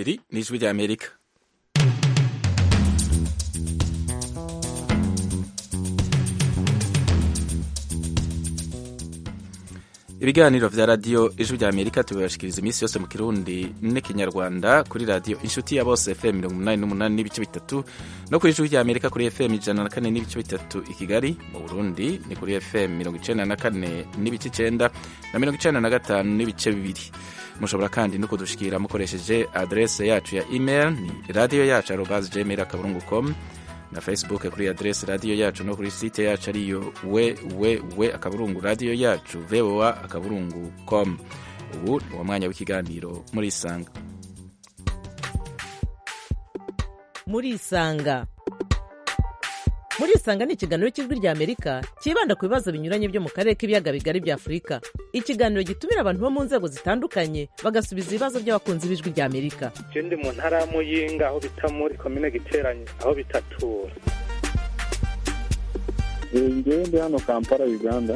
iri ni ijwi rya amerika ibiganiro vya radiyo ijwi rya amerika tubibashikiriza iminsi yose mu kirundi n'ikinyarwanda kuri radiyo inshuti ya bose fm mirongo umunani n'umunani n'ibice bitatu no kuri ijwi rya amerika kuri fm ijana na kane n'ibice bitatu i kigali mu burundi ni kuri fm mirongo icenda na kane n'ibice icenda na mirongo icenda na gatanu n'ibice bibiri mushobora kandi no kudushikira mukoresheje adrese yacu ya email ni radiyo yacu arobas gmail akaburungu com na facebook kuri adrese radiyo yacu no kuri site yacu ariyo www akaburungu radiyo yacu voa akaburungu com ubu ni uwo mwanya w'ikiganiro muri isanga muri isanga muri isanga ni ikiganiro cy'ijwi rya amerika cyibanda ku bibazo binyuranye byo mu karere k'ibiyaga bigari bya afurika ikiganiro gitumira abantu bo mu nzego zitandukanye bagasubiza ibibazo by'abakunzi b'ijwi rya amerika je ndi mu ntara ya muyinga aho bita muri komine giteranye aho bitatura ngewe ndi hano kampala uganda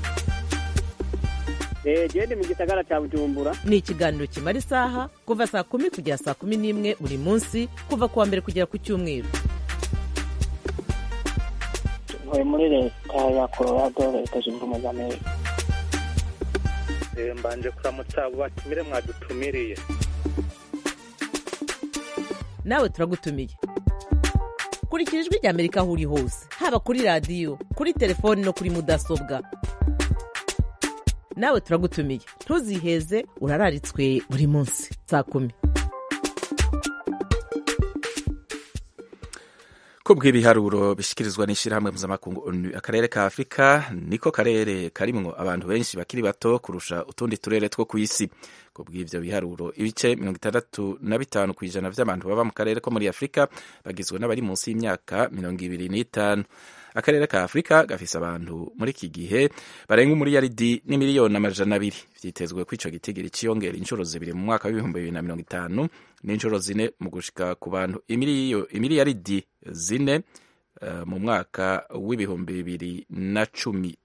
gende mu gisagara cya bujumbura ni ikiganiro kimara isaha kuva saa kumi kugera saa kumi n'imwe buri munsi kuva ku wa mbere kugera ku cyumweru ntuye muri leta ya colorado leta zunze ubumwe za amerika Eh, mbanje kuramutsa abo batumire mwadutumiriye nawe turagutumiye kurikira ijwi rya amerika aho uri hose haba kuri radiyo kuri telefoni no kuri mudasobwa nawe turagutumiye ntuziheze urararitswe buri munsi saa kumi ko bw'ibiharuro bishyikirizwa n'ishyirahamwe mpuzamakungu onu akarere ka afurika niko karere karimwo abantu benshi bakiri bato kurusha utundi turere two ku isi ku bw'ibyo biharuro ibice mirongo itandatu na bitanu ku ijana by'abantu baba mu karere ko muri afurika bagizwe n'abari munsi y'imyaka mirongo ibiri n'itanu akarere ka afurika gafise abantu muri iki gihe barenga umuriyaridi n'imiliyoni amajana abiri vyitezwe ko ico gitigiri ciyongera inshuro zibiri mu mwaka w'ibihumbi bibiri na mirongo itanu n'inshuro zine mu gushika ku bantu imiliyo- imiliyaridi zine uh, mu mwaka w'ibihumbi bibiri na cumi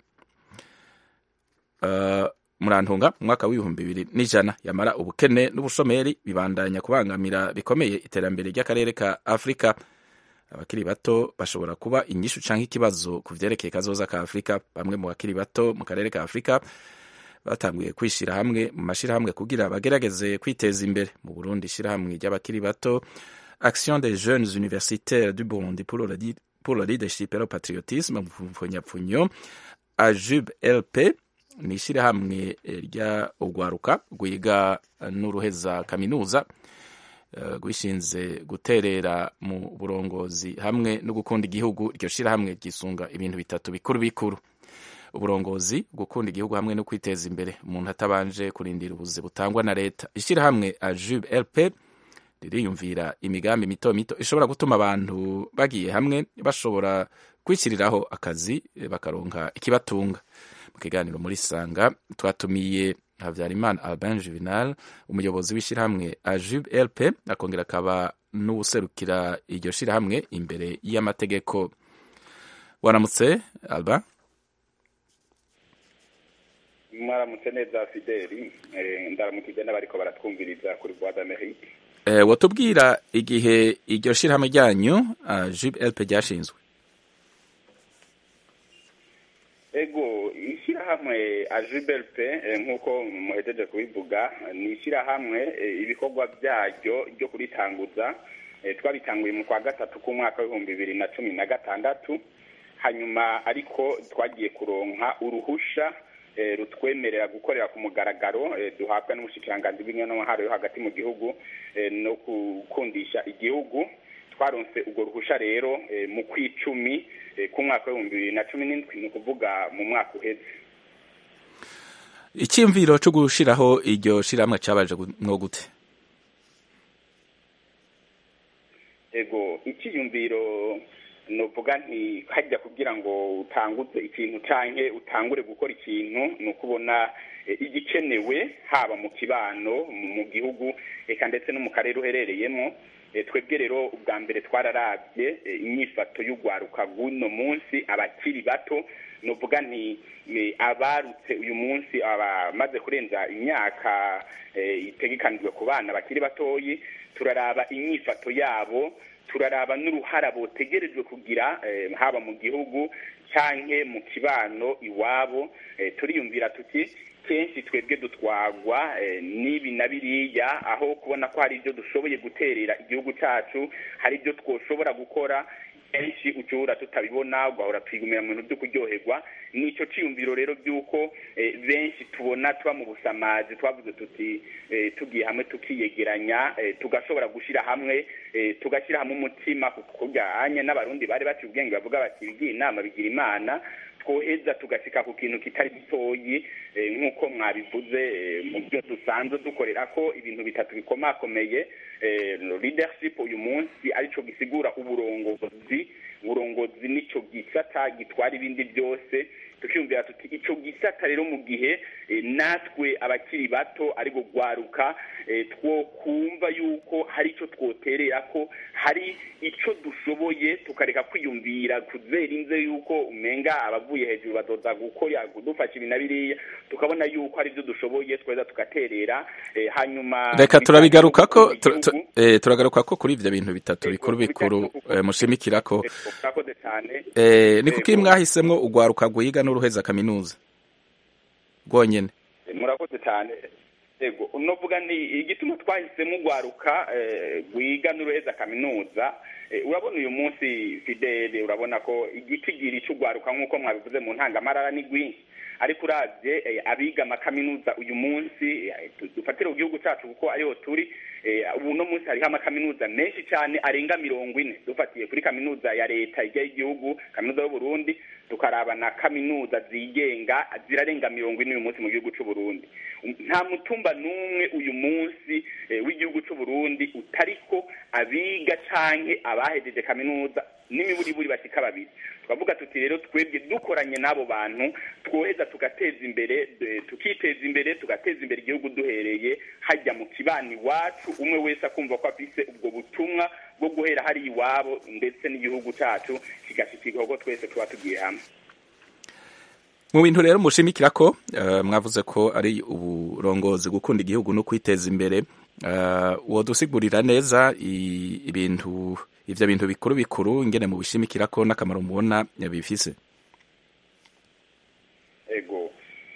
uh, murantunga mu mwaka w'ibihumbi bibiri n'ijana yamara ubukene n'ubushomeri bibandanya kubangamira bikomeye iterambere ry'akarere ka afurika abakiri bato bashobora kuba inyishu canke ikibazo ku vyerekeye kazoza ka afurika bamwe mu bakiri bato mu karere ka afurika batanguye kwishira hamwe mu mashirahamwe kugira bagerageze kwiteza imbere mu burundi ishirahamwe ry'abakiri bato action des jeunes universitaires du burundi pour le, lead- pour le leadership et le patriotisme mu mpfunyapfunyo ajub lp ni ishirahamwe eh, rya urwaruka rwiga n'uruheza kaminuza eh, rwishinze guterera mu burongozi hamwe no gukunda igihugu iryo shirahamwe ryisunga ibintu bitatu bikuru bikuru uburongozi gukunda igihugu hamwe no kwiteza imbere umuntu atabanje kurindira ubuzi butangwa na leta ishirahamwe ajub lp ririyumvira imigambi mito mito ishobora gutuma abantu bagiye hamwe bashobora kwishyiriraho akazi eh, bakaronka ikibatunga mu kiganiro muri sanga twatumiye habyarimana albin juvenal umuyobozi w'ishyirahamwe ajub lp akongera akaba n'uwuserukira iryo shyirahamwe imbere y'amategeko waramutse alba mwaramutse neza fideli eh, ndaramukije n'abariko baratwumviriza kuri voix d'amerique eh, watubwira igihe iryo shyirahamwe ryanyu ajub lp ryashinzwe ego ishyirahamwe ajibelp nk'uko muhejeje kubivuga ni ishyirahamwe eh, ibikorwa byaryo ryo kuritanguza eh, twabitanguye mu kwa gatatu k'umwaka w'ibihumbi bibiri na cumi na gatandatu hanyuma ariko twagiye kuronka uruhusha eh, rutwemerera gukorera ku mugaragaro eh, duhabwa n'umushikiranganji bw'intwaro yo hagati mu gihugu eh, no gukundisha igihugu twaronse urwo ruhusha rero eh, mu kw'icumi eh, k'umwaka w'ibihumbi bibiri na cumi n'indwi ni ukuvuga mu mwaka uheze icyiyumviro cyo gushiraho iryo shirahamwe cabaje gu- mwo gute ego icyiyumviro nuvuga nti hajya kugira ngo utanguze ikintu canke utangure gukora ikintu ni ukubona eh, igikenewe haba mu kibano mu- mu gihugu eka ndetse no mu karere uherereyemo Eh, twebwe rero ubwa mbere twararavye eh, inyifato y'urwaruka rw'uno munsi abakiri bato nuvuga nti ni abarutse uyu munsi abamaze kurenza imyaka eh, itegekanijwe ku bana bakiri batoyi turaraba inyifato yabo turaraba n'uruhara botegerejwe kugira eh, haba mu gihugu canke mu kibano iwabo eh, turiyumvira tuti kenshi twebwe dutwagwa eh, n'ibi na biriya aho kubona ko hari ibyo dushoboye guterera igihugu cyacu hari ibyo twoshobora gukora kenshi ucura tutabibona ugahora twigumira mu bintu byo kuryoherwa nico ciyumviro rero by'uko eh, benshi tubona tuba mu busamazi twavuze tuti eh, tugiye hamwe tukiyegeranya eh, tugashobora gushira hamwe eh, tugashyira hamwe umutima kujyanye n'abarundi bari baciye ubwenge bavuga bati bigira inama bigira imana twoheza tugasika ku kintu kitari gitoyi eh, nk'uko mwabivuze eh, mu byo dusanzwe dukorera ko ibintu bitatu bikomakomeye eh, leadership uyu munsi arico gisigura uburongozi uburongozi nico gisata gitwara ibindi byose tukiyumvira tuti ico gisata rero mu gihe eh, natwe abakiri bato ari gugwaruka eh, twokumva yuko hari ico twoterera ko hari ico dushoboye tukareka kwiyumvira kuzera inze yuko umenga abavuye hejuru bazoza gukora kudufasha ibi na biriya tukabona yuko ari byo dushoboye tweza tugaterera eh, hanyuma reka turabigarukako bijanye tu- n'igihugu, tu- eh, turagarukako kuri ivyo bintu bitatu bikuru bikuru eh, mushimikirako eh, murakoze cyane Eh, ni kuki Yego. mwahisemwo ugwaruka rwiga n'uruheza kaminuza rwonyene murakoze cyane yego unovuga ni igituma twahisemo ugwaruka eh, rwiga n'uruheza kaminuza eh, urabona uyu munsi fidele urabona ko igitigiri cy'ugwaruka nk'uko mwabivuze mu ntangamarara ni rwinshi ariko uravye eh, abiga amakaminuza uyu munsi eh, tu- dufatire ku gihugu cyacu kuko ariho turi eh, ubu no munsi hariho amakaminuza menshi cyane arenga mirongo ine dufatiye kuri kaminuza ya leta ijya y'igihugu kaminuza y'uburundi tukaraba na kaminuza zigenga zirarenga mirongo ine uyu munsi mu gihugu cy'u Burundi nta mutumba n'umwe uyu munsi eh, w'igihugu cy'u Burundi utariko abiga canke abahejeje kaminuza n'imiburiburi bashika babiri twavuga tuti rero twebwe dukoranye n'abo bantu twoheza tugateza imbere eh, tukiteza imbere tugateza imbere igihugu duhereye hajya mu kibani iwacu umwe wese akumva ko afise ubwo butumwa bwo guhera hari iwabo ndetse n'igihugu cacu kigashikirwa ko twese tuba tugiye hamwe mu bintu rero mushimikirako eh, mwavuze ko ari uburongozi gukunda igihugu no kwiteza imbere eh, wodusigurira neza i- ibintu ivyo bintu bikuru bikuru ingene mubishimikirako n'akamaro mubona bifise ego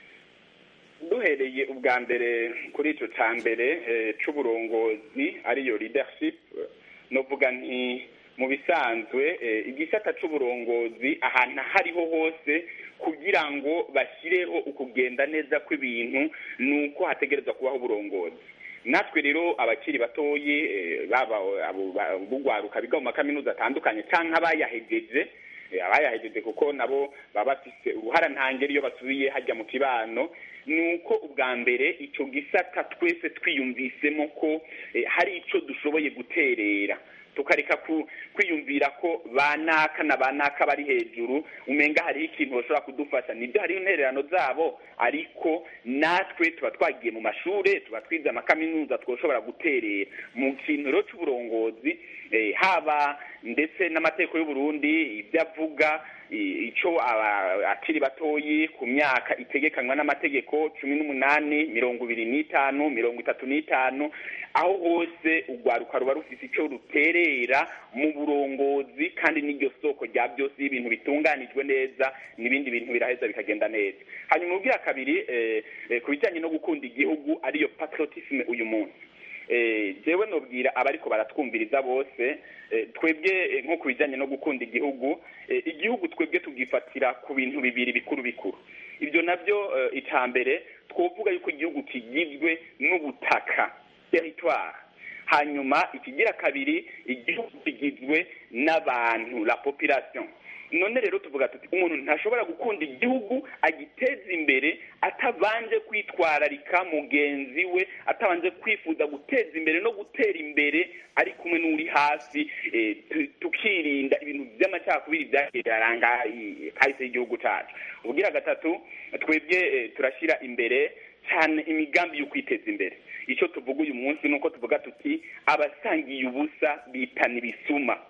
duhereye ubwa mbere kuri ico ca mbere eh, c'uburongozi ariyo leadership eh, novuga nti mu bisanzwe eh, igisata c'uburongozi ahantu aho ariho hose kugira ngo bashyireho ukugenda neza kw'ibintu ni uko hategerezwa kubaho uburongozi natwe rero abakiri batoyi eh, baba abo ba- bugwaruka biga mu makaminuza atandukanye canke abayahejeje eh, abayahejeje kuko nabo baba bafise uruhara ntangere iyo basubiye hajya mu kibano ni uko ubwa mbere ico gisata twese twiyumvisemo ko eh, hari ico dushoboye guterera tukareka ku- kwiyumvira ko banaka na banaka bari hejuru umenga hariho ikintu bashobora kudufasha nibyo hariho intererano zabo ariko natwe tuba twagiye mu mashure tuba twize amakaminuza twoshobora guterera mu kintu rero c'uburongozi eh, haba ndetse n'amategeko y'uburundi ibyo avuga i- ico aba- akiri batoyi ku myaka itegekanywa n'amategeko cumi n'umunani mirongo ibiri n'itanu mirongo itatu n'itanu aho hose urwaruka ruba rufise ico ruterera mu burongozi kandi n'iryo soko rya byose iyo ibintu bitunganijwe neza n'ibindi bintu biraheza bikagenda neza hanyuma ubwira kabiri eh, eh, ku bijyanye no gukunda igihugu ariyo patriotisme uyu munsi eh, jewe nobwira abariko baratwumviriza bose eh, twebwe eh, nko ku bijyanye no gukunda igihugu eh, igihugu twebwe tugifatira ku bintu bibiri bikuru bikuru ibyo nabyo eh, icya mbere twovuga yuko igihugu kigizwe n'ubutaka territoire hanyuma ikigira kabiri igihugu kigizwe n'abantu la population none rero tuvuga tuti umuntu ntashobora gukunda igihugu agiteza imbere atabanje kwitwararika mugenzi we atabanje kwifuza guteza imbere no gutera imbere ari kumwe n'uri hasi eh, tu- tukirinda ibintu by'amacakubiri byagiye biraranga i- kahise y'igihugu cacu ubwira gatatu twebwe eh, turashyira imbere cyane imigambi yo kwiteza imbere icyo tuvuga uyu munsi ni uko tuvuga tuti abasangiye ubusa bitana ibisuma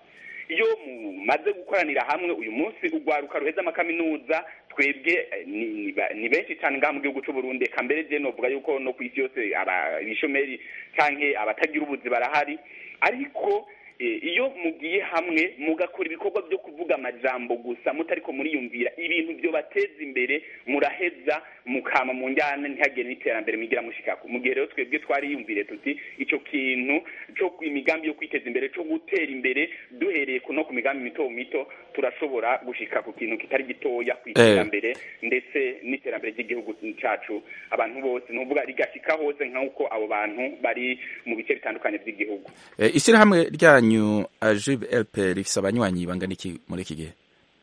iyo mumaze gukoranira hamwe uyu munsi urwaruka ruheza amakaminuza twebwe eh, ni, ni, ba- ni benshi cyane ngaha mu gihugu cy'u Burundi eka mbere je novuga yuko no ku isi yose aba- ibishomeri canke abatagira ubuzi barahari ariko eh, iyo mugiye hamwe mugakora ibikorwa byo kuvuga amajambo gusa mutariko muriyumvira ibintu byo bateza imbere muraheza mukama mu njyana ntihagire n'iterambere mwigira mushikako mu gihe rero twebwe twariyumvire tuti ico kintu cyo imigambi yo kwiteza imbere cyo gutera imbere duhereye ku no ku migambi mito mito turashobora gushika ku kintu kitari gitoya ku iterambere ndetse n'iterambere ry'igihugu cacu abantu bose nuvuga rigashika hose nk'uko abo bantu bari mu bice bitandukanye by'igihugu Eh, ishyirahamwe ryanyu ajib lp rifise abanywanyi bangana iki muri iki gihe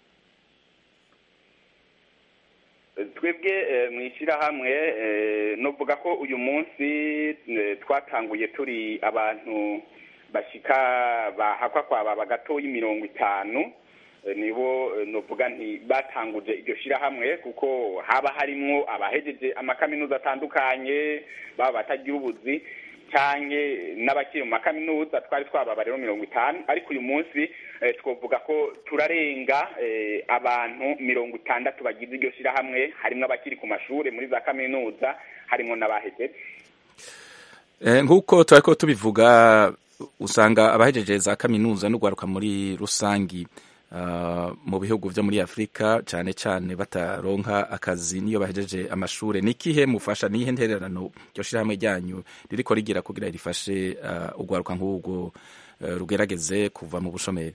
twebwe eh, mu ishyirahamwe eh, novuga ko uyu munsi eh, twatanguye turi abantu bashika bahakwa kwaba bagatoyi mirongo itanu Eh, nibo eh, novuga nti batanguje iryo shyirahamwe kuko haba harimwo abahejeje amakaminuza atandukanye baba batagira ubuzi canke n'abakiri mu makaminuza twari twababa rero mirongo itanu ariko uyu munsi eh, twovuga ko turarenga eh, abantu mirongo itandatu bagize iryo shyirahamwe harimwo abakiri ku mashure muri za kaminuza harimwo n'abahejeje Eh, nk'uko turariko tubivuga usanga abahejeje za kaminuza n'ugwaruka muri rusangi ah, mu bihugu vyo muri afurika cane cane bataronka akazi niyo bahejeje amashure ni ikihe mufasha nihe ntererano ryo shirahamwe ryanyu ririko rigira kugira rifashe ah, ugwaruka nk'ubwo eh, rugerageze kuva mu bushomeri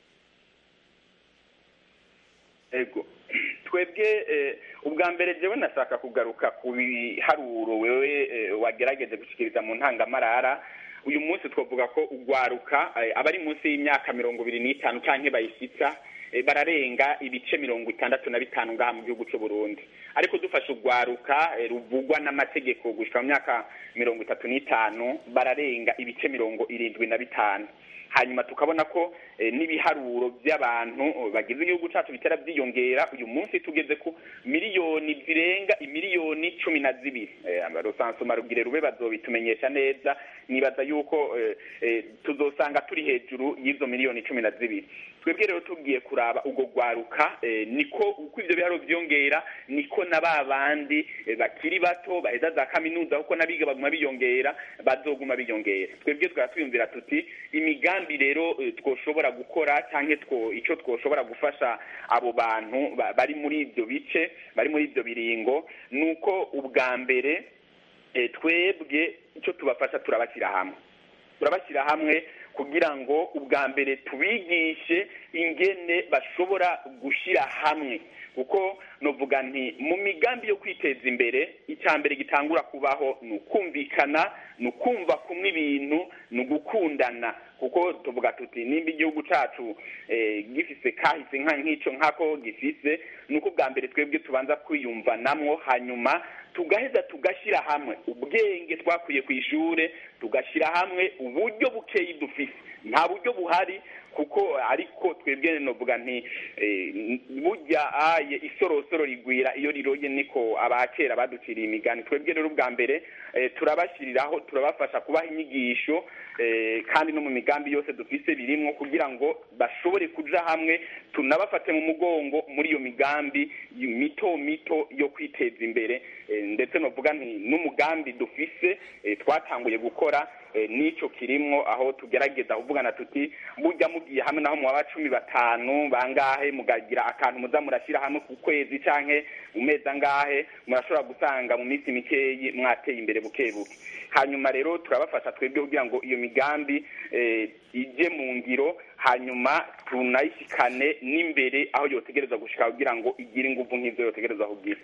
ego twebwe eh, ubwa mbere jewe nashaka kugaruka ku biharuro wewe eh, wagerageje gushikiriza mu ntangamarara uyu munsi twavuga ko ugwaruka eh, abari munsi y'imyaka mirongo ibiri n'itanu canke bayishitsa eh, bararenga ibice mirongo itandatu na bitanu ngaha mu gihugu c'u Burundi ariko dufashe ugwaruka eh, ruvugwa n'amategeko gushika mu myaka mirongo itatu n'itanu bararenga ibice mirongo irindwi na bitanu hanyuma tukabona ko eh, n'ibiharuro by'abantu eh, bagize igihugu cacu bitera byiyongera uyu munsi tugeze ku miliyoni zirenga imiliyoni cumi na zibiri eh, rusansuma rugire rube bazobitumenyesha neza nibaza yuko eh, eh, tuzosanga turi hejuru y'izo miliyoni cumi na zibiri twebwe rero tugiye kuraba ubwo gwaruka eh, niko uko ivyo biharuro vyongera niko na ba bandi eh, bakiri bato baheza za kaminuza kuko n'abiga baguma biyongera bazoguma biyongera twebwe twaba twiyumvira tuti imigambi rero eh, twoshobora gukora canke two ico twoshobora gufasha abo bantu ba- bari muri ivyo bice bari muri ivyo biringo nuko ubwa mbere eh, twebwe ico tubafasha turabashyira hamwe turabashyira hamwe kugira ngo ubwa mbere tubigishe ingene bashobora gushyira hamwe kuko novuga nti mu migambi yo kwiteza imbere icya mbere gitangura kubaho ni ukumvikana ni ukumva kumwe ibintu ni ugukundana kuko tuvuga tuti nimba igihugu cacu eh, gifise kahise nka nk'ico nk'ako gifise ni uko ubwa mbere twebwe tubanza kwiyumvanamwo hanyuma tugaheza tugashyira hamwe ubwenge twakuye ku ishure tugashyira hamwe uburyo bukeyi dufise nta buryo buhari kuko ariko twebwe novuga nti eh, burya aye isorosoro rigwira iyo riroye niko abakera baduciriye imigani twebwe rero ubwa mbere eh, turabashyiriraho turabafasha kubaha inyigisho eh, kandi no mu migambi yose dufise birimwo kugira ngo bashobore kuja hamwe tunabafate mu mugongo muri iyo migambi mito mito yo kwiteza imbere eh, ndetse novuga nti n'umugambi dufise eh, twatanguye gukora eh, n'ico kirimwo aho tugerageza kuvugana tuti burya mugiye hamwe naho muba cumi batanu bangahe mugagira akantu muza murashyira hamwe ku kwezi canke mu mezi angahe murashobora gusanga mu minsi mikeyi mwateye imbere buke buke hanyuma rero turabafasha twebwe kugira ngo iyo migambi eh, ije mu ngiro hanyuma tunayishikane n'imbere aho yotegereza gushika kugira ngo igire inguvu nk'izo yotegereza kugira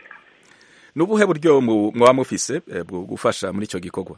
ni ubuhe buryo mu- mwaba mufise eh, bwo gufasha muri ico gikorwa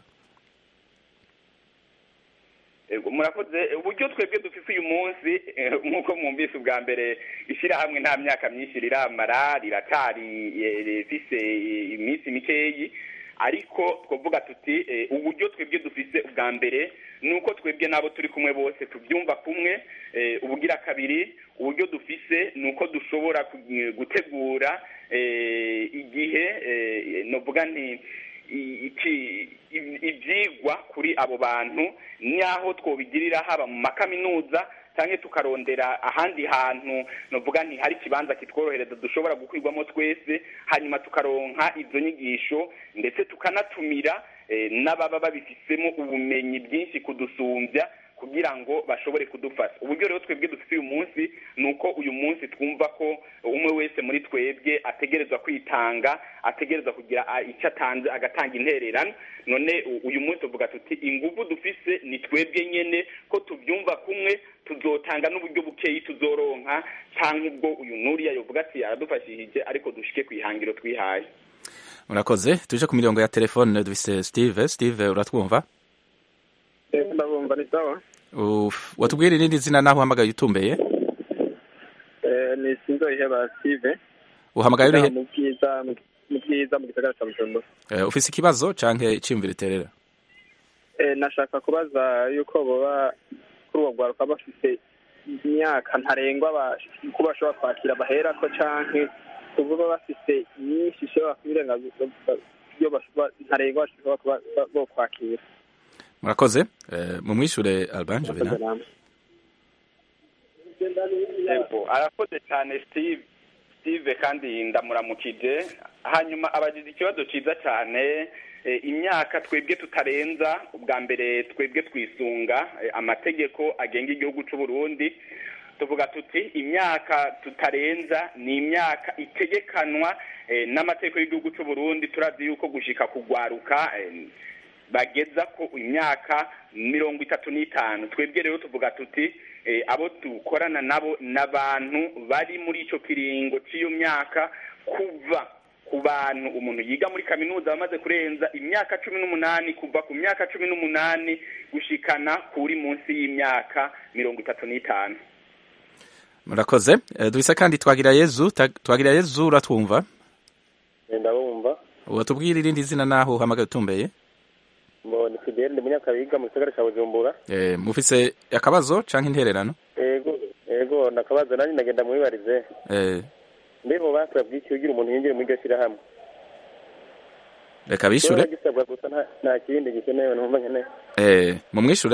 Ego, murakoze uburyo twebwe dufise uyu munsi eh, nk'uko mwumvise ubwa mbere ishyirahamwe nta myaka myinshi riramara riratari eh, rifise eh, iminsi mikeyi ariko twavuga tuti eh, uburyo twebwe dufise ubwa mbere ni uko twebwe n'abo turi kumwe bose tubyumva kumwe eh, ubugira kabiri uburyo dufise ni uko dushobora ku- gutegura eh, igihe eh, novuga nti i- iki- i- ivyigwa kuri abo bantu n'aho twobigirira haba mu makaminuza cyangwa tukarondera ahandi hantu novuga nti hari ikibanza kitworohereza dushobora gukwirwamo twese hanyuma tukaronka izo nyigisho ndetse tukanatumira eh, n'ababa babifisemo ubumenyi bwinshi kudusumbya kugira ngo bashobore kudufasha uburyo rero twebwe dufite uyu munsi ni uko uyu munsi twumva ko umwe wese muri twebwe ategerezwa kwitanga ategerezwa kugira ah, icyo atanze agatanga intererano none u- uyu munsi tuvuga tuti ingufu dufise ni twebwe nyene ko tubyumva kumwe tuzotanga n'uburyo bukeyi tuzoronka cyangwa ubwo uyu nuriya yovuga ati aradufashishije ariko dushike ku ihangiro twihaye murakoze tuje ku mirongo ya telefone dufise steve steve uratwumva ndabumva ni sawa Uf, watubwira irindi zina naho uhamagaye utumbeye Eh, ni sinzoyiheba steve uhamagaye urihe mu bwiza mu bwiza mu gisagara cya bujumbura Eh, ufise ikibazo canke iciyumviro iterera Eh, nashaka kubaza yuko boba kuri uwo rwaruka bafite imyaka ntarengwa ba- ko bashobora kwakira baherako canke kuvuga bafite nyinshi ishobora kubirenga iyo bashobora- ntarengwa bashobora kuba ba- bo kwakira murakoze Eh, mumwishure alban jovena yego arakoze cyane steve steve kandi ndamuramukije hanyuma abagize ikibazo cyiza cyane eh, imyaka twebwe tutarenza ubwa mbere twebwe twisunga eh, amategeko agenga igihugu cy'u Burundi tuvuga tuti imyaka tutarenza ni imyaka itegekanwa eh, n'amategeko y'igihugu cy'u Burundi turazi yuko gushika kugwaruka eh, bageza ko imyaka mirongo itatu n'itanu twebwe rero tuvuga tuti eh, abo dukorana nabo n'abantu bari muri ico kiringo cy'iyo myaka kuva ku bantu umuntu yiga muri kaminuza bamaze kurenza imyaka cumi n'umunani kuva ku myaka cumi n'umunani gushikana kuri munsi y'imyaka mirongo itatu n'itanu murakoze Eh, dufise kandi twagira yezu Ta- twagira yezu uratwumva ndabumva watubwira irindi zina naho uhamagaye utumbeye mbona fidele ndi munyakabiga mu gisagara cya bujumbura Eh, mufise akabazo canke intererano ego ego nakabazo nanjye ndagenda mwibarize Eh, mbe mu basabwe iki kugira umuntu yinjire muri iryo shyirahamwe reka bishure Kiba gisabwa gusa nta- nta kindi gikenewe numva nkeneye Eh, mumwishure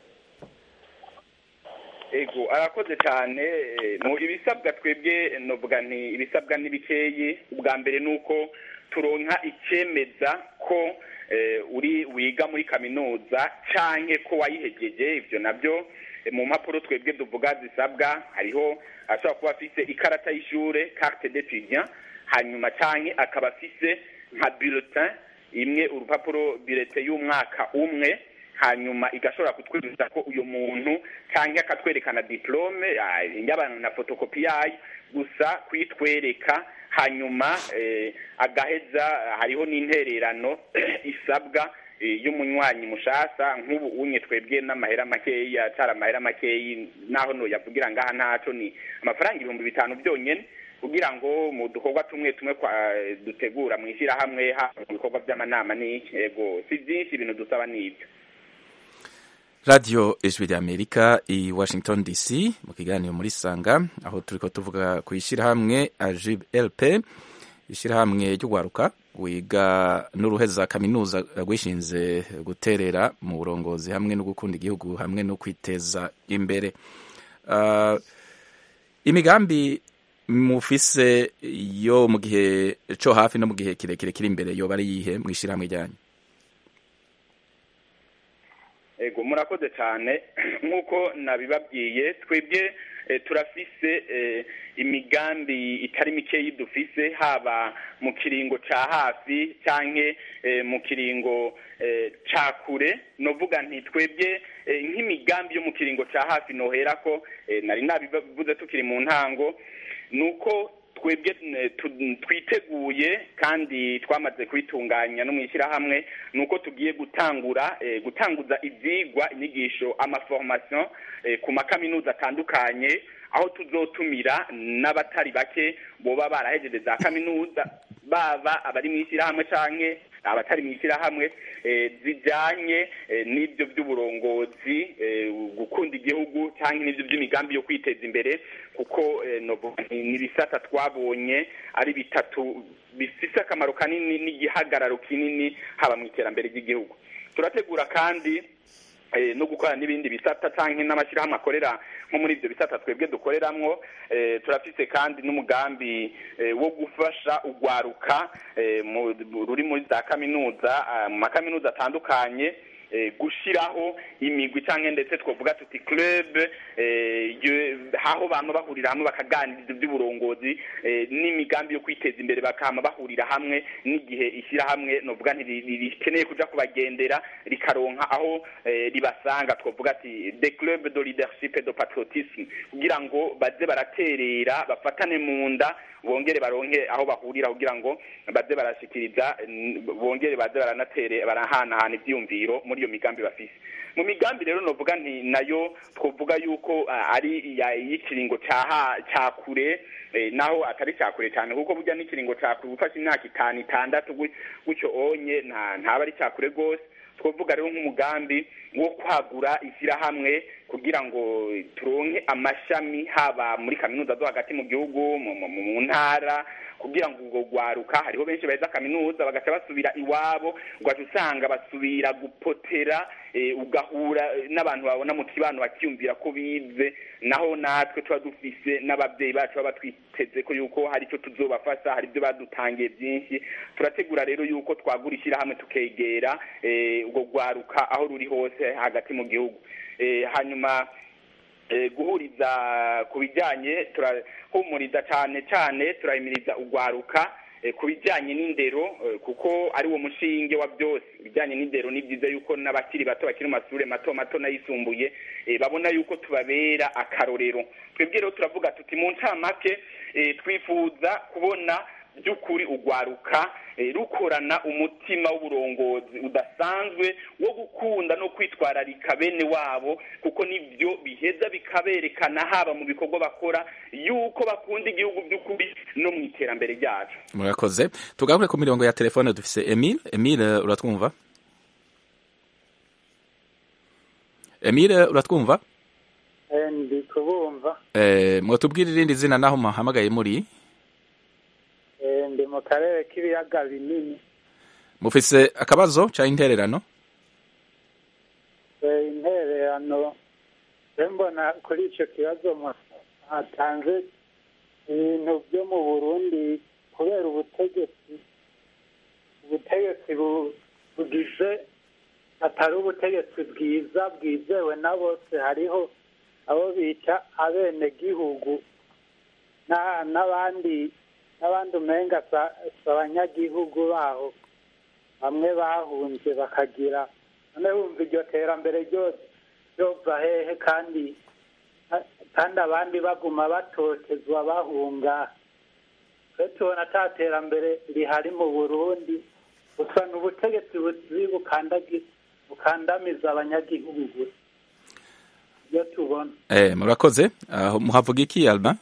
ego arakoze cyane eh, mu ibisabwa twebwe novuga nti ibisabwa n'ibikeyi ubwa mbere ni uko turonka icemeza ko eh, uri wiga muri kaminuza canke ko wayihegeje ivyo navyo eh, mu mpapuro twebwe tuvuga zisabwa hariho ashobora kuba afise ikarata y'ishure carte d'étudiant hanyuma canke akaba afise nka bulletin imwe urupapuro bulletin y'umwaka umwe hanyuma igashobora kutwemeza ko uyu muntu cyangwa akatwerekana diplome ah, yabana na fotokopi yayo gusa kuyitwereka hanyuma eh, agaheza hariho n'intererano isabwa eh, y'umunywanyi mushasa nk'ubu unye twebwe n'amahera makeyi atari amahera makeyi naho no yavugira ngaha ntaco ni amafaranga ibihumbi bitanu byonyene kugira ngo mu dukorwa tumwe tumwe kwa dutegura mu ishyirahamwe haba mu bikorwa by'amanama n'iki yego si byinshi ibintu dusaba n'ibyo radio ijwi rya amerika i washington dc mu kiganiro muri sanga aho turiko tuvuga ku ishyirahamwe ajib lp ishyirahamwe ry'ugwaruka wiga n'uruheza kaminuza rwishinze guterera mu burongozi hamwe no gukunda igihugu hamwe no kwiteza imbere uh, imigambi mufise yo mu gihe co hafi no mu gihe kirekire kiri imbere yoba ari yihe mu ishyirahamwe ryanyu ego murakoze cyane nk'uko nabibabwiye twebwe eh, turafise eh, imigambi itari mikeyi dufise haba mu kiringo ca hafi canke eh, mu kiringo eh, ca kure novuga nti twebwe eh, nk'imigambi yo mu kiringo ca hafi noherako eh, nari nabivuze tukiri mu ntango nuko twebwe eh, tu- twiteguye kandi twamaze kubitunganya no mu ishyirahamwe ni uko tugiye gutangura eh, gutanguza ibyigwa inyigisho amaformation eh, ku makaminuza atandukanye aho tuzotumira n'abatari bake boba barahejeje za kaminuza baba abari mu ishyirahamwe canke abatari mu ishyirahamwe eh, zijanye eh, n'ibyo by'uburongozi eh, gukunda igihugu cyangwa n'ibyo by'imigambi yo kwiteza imbere kuko eh, novuga nti ni ibisata twabonye ari bitatu bifise akamaro kanini n'igihagararo kinini haba mu iterambere ry'igihugu turategura kandi eh, no gukora n'ibindi bisata canke n'amashyirahamwe akorera nko muri ivyo bisata twebwe dukoreramwo eh, turafise kandi n'umugambi eh, wo gufasha ugwaruka eh, mu- ruri muri za kaminuza ah, mu makaminuza atandukanye eh, gushiraho imigwi canke ndetse twovuga tuti club eh, yo- aho bama bahurira hamwe bakaganiriza ivy'uburongozi eh, n'imigambi yo kwiteza imbere bakama bahurira hamwe n'igihe ishyirahamwe novuga nti ri- ri- rikeneye kuja kubagendera rikaronka aho eh, ribasanga twovuga ati de club de leadership et de patriotisme kugira ngo baze baraterera bafatane mu nda bongere baronke aho bahurira kugira ngo baze barashikiriza mm, bongere baze baranatere barahanahana ivyiyumviro muri iyo migambi bafise mu migambi rero novuga nti nayo twovuga yuko ah, ari iya- y'ikiringo caha ca kure eh, naho atari ca kure cyane kuko burya n'ikiringo ca kure gufasha imyaka itanu itandatu gu- gutyo onye nta ntaba ari ca kure rwose twovuga rero nk'umugambi wo kwagura ishyirahamwe kugira ngo turonke amashami haba muri kaminuza zo hagati mu gihugu mu- mu mu ntara kugira ngo ubwo rwaruka hariho benshi baheza kaminuza bagaca basubira iwabo ugaca usanga basubira gupotera eh, ugahura eh, n'abantu babona mu kibano bakiyumvira ko bize naho natwe tuba dufise n'ababyeyi bacu baba twiteze ko yuko hari icyo tuzobafasha hari ibyo badutangiye byinshi turategura rero yuko twagura ishyirahamwe tukegera eh, ubwo rwaruka aho ruri hose hagati mu gihugu Eh, hanyuma eh, guhuriza ku bijyanye turahumuriza cyane cyane turahimiriza ugwaruka eh, ku bijyanye n'indero eh, kuko ari wo mushinge wa byose ibijyanye n'indero ni byiza yuko n'abakiri bato bakiri mu mashuri mato mato n'ayisumbuye eh, babona yuko tubabera akarorero twebwe rero turavuga tuti mu ncamake eh, twifuza kubona by'ukuri ugwaruka eh, rukorana umutima w'uburongozi udasanzwe wo gukunda no kwitwararika bene wabo kuko nibyo biheza bikaberekana haba mu bikorwa bakora yuko bakunda igihugu by'ukuri no mu iterambere ryacu murakoze tugaruke ku mirongo ya telefone dufise emile emile uratwumva emile uratwumva ndi kubumva eh, mwotubwira irindi zina naho muhamagaye muri Eh, ndi mu karere k'ibiyaga binini mufise akabazo ca intererano Eh, intererano se mbona kuri icyo kibazo mu- hatanze ibintu byo mu burundi kubera ubutegetsi ubutegetsi bu- bugize atari ubutegetsi bwiza bwizewe na bose hariho abo bita abenegihugu na- n'abandi n'abandi umenga sa- si abanyagihugu baho bamwe bahunze bakagira none wumva iryo terambere ryose ryova hehe kandi kandi abandi baguma batotezwa bahunga twe tubona ata terambere rihari mu burundi gusa ni ubutegetsi buzi bukandagi- bukandamiza abanyagihugu gusa ibyo tubona eh, murakoze aho muhavuga iki alba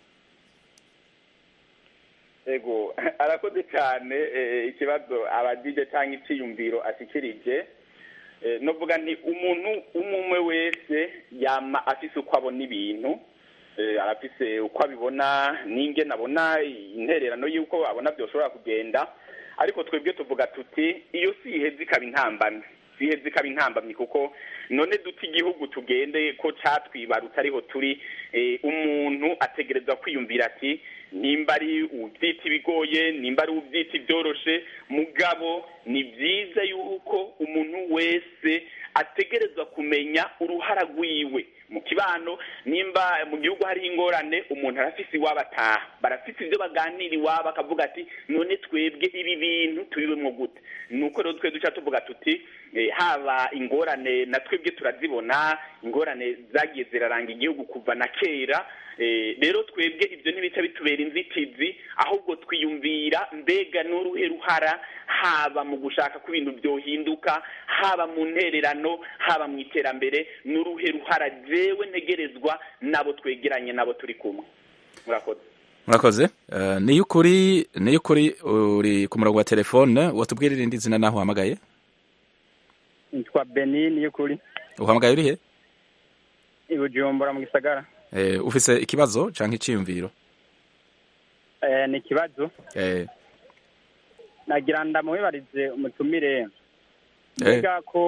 ego arakoze cyane eh, ikibazo abagije cyangwa icyiyumviro ashikirije Eh, novuga nti umuntu umwe wese yama afise uko abona ibintu eh, arafise uko abibona n'ingene abona intererano y'uko abona byoshobora kugenda ariko twebwe tuvuga tuti iyo si iheze ikaba intambamyi si iheze ikaba intambamyi kuko none duti igihugu tugende ko catwibarutse ariho turi eh, umuntu ategerezwa kwiyumvira ati nimba ari ubyita ibigoye nimba ari ubyita ibyoroshe mugabo ni byiza yuko umuntu wese ategerezwa kumenya uruhara rwiwe mu kibano nimba mu gihugu hari ingorane umuntu arafise iwabo ataha barafise ibyo baganira iwabo akavuga ati none twebwe ibi bintu tubibemwo gute nuko rero twe duca tuvuga tuti eh, haba ingorane na twebwe turazibona ingorane zagiye ziraranga igihugu kuva na kera Eh, rero twebwe ibyo ntibica bitubera inzitizi ahubwo twiyumvira mbega n'uruhe ruhara haba mu gushaka ko ibintu byohinduka haba mu ntererano haba mu iterambere n'uruhe ruhara jewe ntegerezwa nabo twegeranye nabo turi kumwe murakoze murakoze uh, niyo ukuri niyo ukuri uri ku murongo wa telefone watubwira irindi zina naho uhamagaye nitwa benini y'ukuri uhamagaye urihe i bujumbura mu gisagara eh, ufise ikibazo canke iciyumviro Eh, ni ikibazo eh, nagira ndamubibarize umutumire eh, mbega ko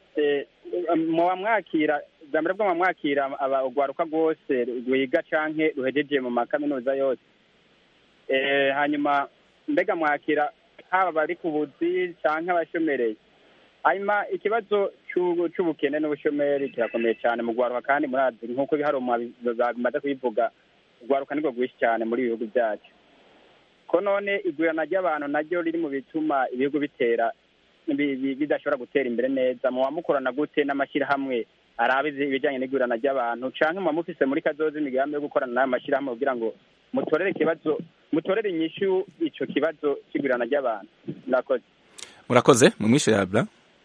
eh, muba mwakira bwa mbere bwo muba mwakira aba- urwaruka rwose rwiga canke ruhejeje mu makaminuza yose Eh, hanyuma mbega mwakira haba bari ku buzi canke abashomereye hanyuma ikibazo c'ubu- c'ubukene n'ubushomeri kirakomeye cyane mu rwaruka kandi murazi nk'uko ibiharuro bimaze kubivuga urwaruka nirwo rwinshi cyane muri ibi bihugu byacu ko none igurana ry'abantu naryo riri mu bituma ibihugu bitera bi- bi- bidashobora gutera imbere neza muba mukorana gute n'amashyirahamwe araba izi- ibijyanye n'igurana ry'abantu canke muba mufise muri kazoza imigambi yo gukorana n'ayo mashyirahamwe kugira ngo mutorere ikibazo mutorere inyishu ico kibazo c'igurana ry'abantu murakoze murakoze mu mwishe yabla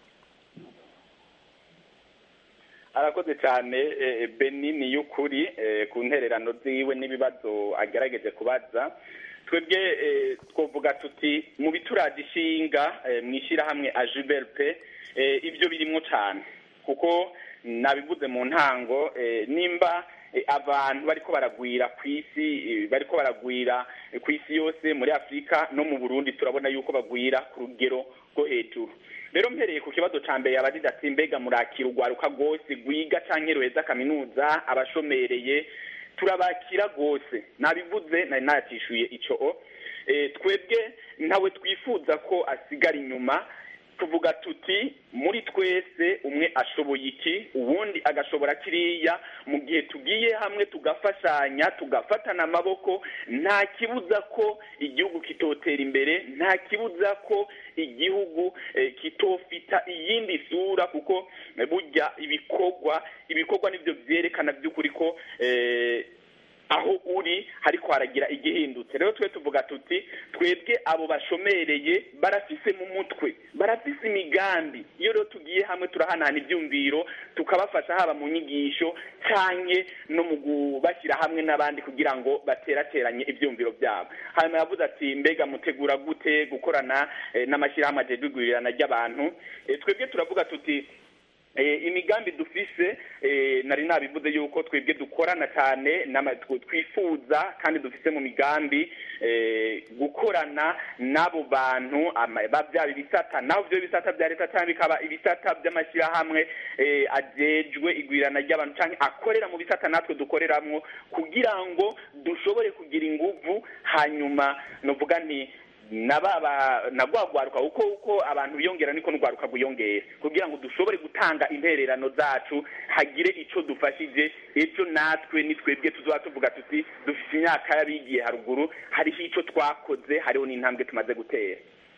arakoze cyane eh, benini y'ukuri eh, ku ntererano ziwe n'ibibazo agerageje kubaza twebwe eh, twovuga tuti mu bituraje ishinga eh, mu ishyirahamwe ajuberpe eh, ibyo birimwo cyane kuko nabivuze mu ntango eh, nimba eh, abantu bariko baragwira ku isi eh, bariko baragwira eh, ku isi yose muri afurika no mu burundi turabona yuko bagwira ku rugero rwo hejuru rero mpereye ku kibazo ca mbere yabagize ati mbega murakira urwaruka rwose rwiga canke ruheza kaminuza abashomereye turabakira rwose nabivuze nari nayatishuye ico o Eh, twebwe ntawe twifuza ko asigara inyuma tuvuga tuti muri twese umwe ashoboye iki uwundi agashobora kiriya mu gihe tugiye hamwe tugafashanya tugafatana amaboko nta kibuza ko igihugu kitotera imbere nta kibuza ko igihugu eh, kitofita iyindi sura kuko eh, burya ibikorwa ibikorwa nibyo byerekana by'ukuri ko eh, aho uri hariko haragira igihindutse rero twe tuvuga tuti twebwe abo bashomereye barafise mu mutwe barafise imigambi iyo rero tugiye hamwe turahanahana ibyumviro tukabafasha haba mu nyigisho canke no mu kubashyira hamwe n'abandi kugira ngo baterateranye ibyumviro byabo hanyuma yavuze ati mbega mutegura gute gukorana eh, n'amashyirahamwe ajejwe igwirirana ry'abantu Eh, twebwe turavuga tuti Eh, imigambi dufise eh, nari nabivuze yuko twebwe dukorana cyane n'ama- tw- twifuza kandi dufise mu migambi eh, gukorana n'abo bantu ama- ba- byaba ibisata naho byo bisata bya leta cyangwa bikaba ibisata by'amashyirahamwe eh, ajejwe igwirana ry'abantu cyangwa akorera mu bisata natwe dukoreramwo kugira ngo dushobore kugira inguvu hanyuma novuga nti nababa nagwagwaruka uko uko abantu biyongera niko n'ugwaruka gwiyongera kugira ngo dushobore gutanga intererano zacu hagire ico dufashije ejo natwe ni twebwe tuzoba tuvuga tuti dufite imyaka y'abigiye haruguru hariho ico twakoze hariho n'intambwe tumaze gutera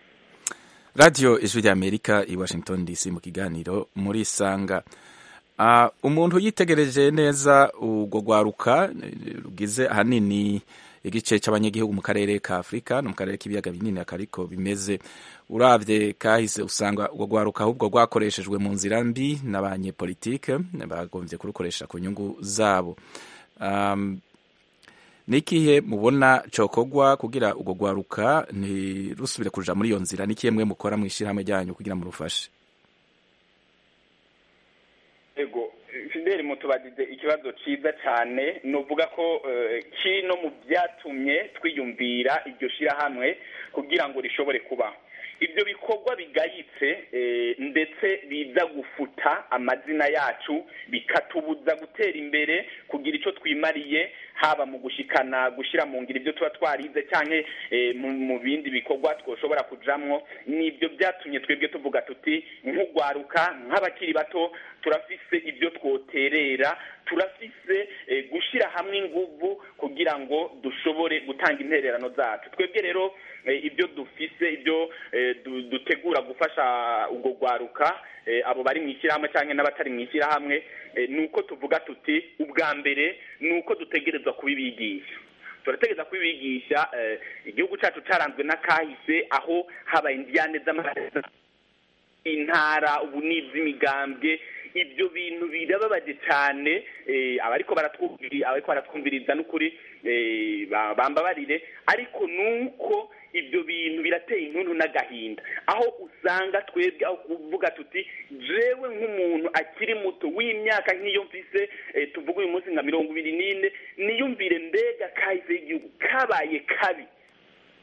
radiyo ijwi ry'amerika i washington dc mu kiganiro muri sanga Ah, umuntu yitegereje neza urwo rwaruka eh, rugize ahanini igice cy'abanyagihugu mu karere ka afurika no mu karere k'ibiyaga binini akariko bimeze uravye kahise usanga urwo rwaruka ahubwo rwakoreshejwe mu nzira mbi n'abanyepolitike bagombye kurukoresha ku nyungu zabo um, nikihe mubona cokogwa kugira urwo rwaruka ntirusubire kuja muri iyo nzira nikihe mwe mukora mu ishyirahamwe ryanyu kugira murufashe ego fideli mutubadize ikibazo ciza cyane nuvuga ko eh, kino mu byatumye twiyumvira iryo shirahamwe kugira ngo rishobore kubaho ibyo bikorwa bigayitse eh, ndetse biza gufuta amazina yacu bikatubuza gutera imbere kugira icyo twimariye haba mu gushikana gushyira mu ngiro ibyo tuba twarize cyangwa mu mu bindi bikorwa twoshobora kujamwo nibyo byatumye twebwe tuvuga tuti nk'ugwaruka nk'abakiri bato turafise ibyo twoterera turafise eh, gushyira hamwe inguvu kugira ngo dushobore gutanga intererano zacu twebwe rero eh, ibyo dufise ibyo eh, du- dutegura gufasha ubwo gwaruka eh, abo bari mu ishyirahamwe cyangwa n'abatari mu ishyirahamwe eh, ni uko tuvuga tuti ubwa mbere ni uko dutegerezwa kubibigisha turategereza kubibigisha eh, igihugu cyacu cyaranzwe n'akahise aho habaye indiyane z'amaraso intara ubu ni iz'imigambwe ibyo bintu birababaje cyane eh, abariko baratwumviriza abariko baratwumviriza n'ukuri eh, ba- bambabarire ariko nuko ibyo bintu birateye intuntu n'agahinda aho usanga twebwe aho kuvuga tuti jewe nk'umuntu akiri muto w'imyaka nk'iyo mfise eh, tuvuga uyu munsi nka mirongo ibiri n'ine niyumvire mbega kahise y'igihugu kabaye kabi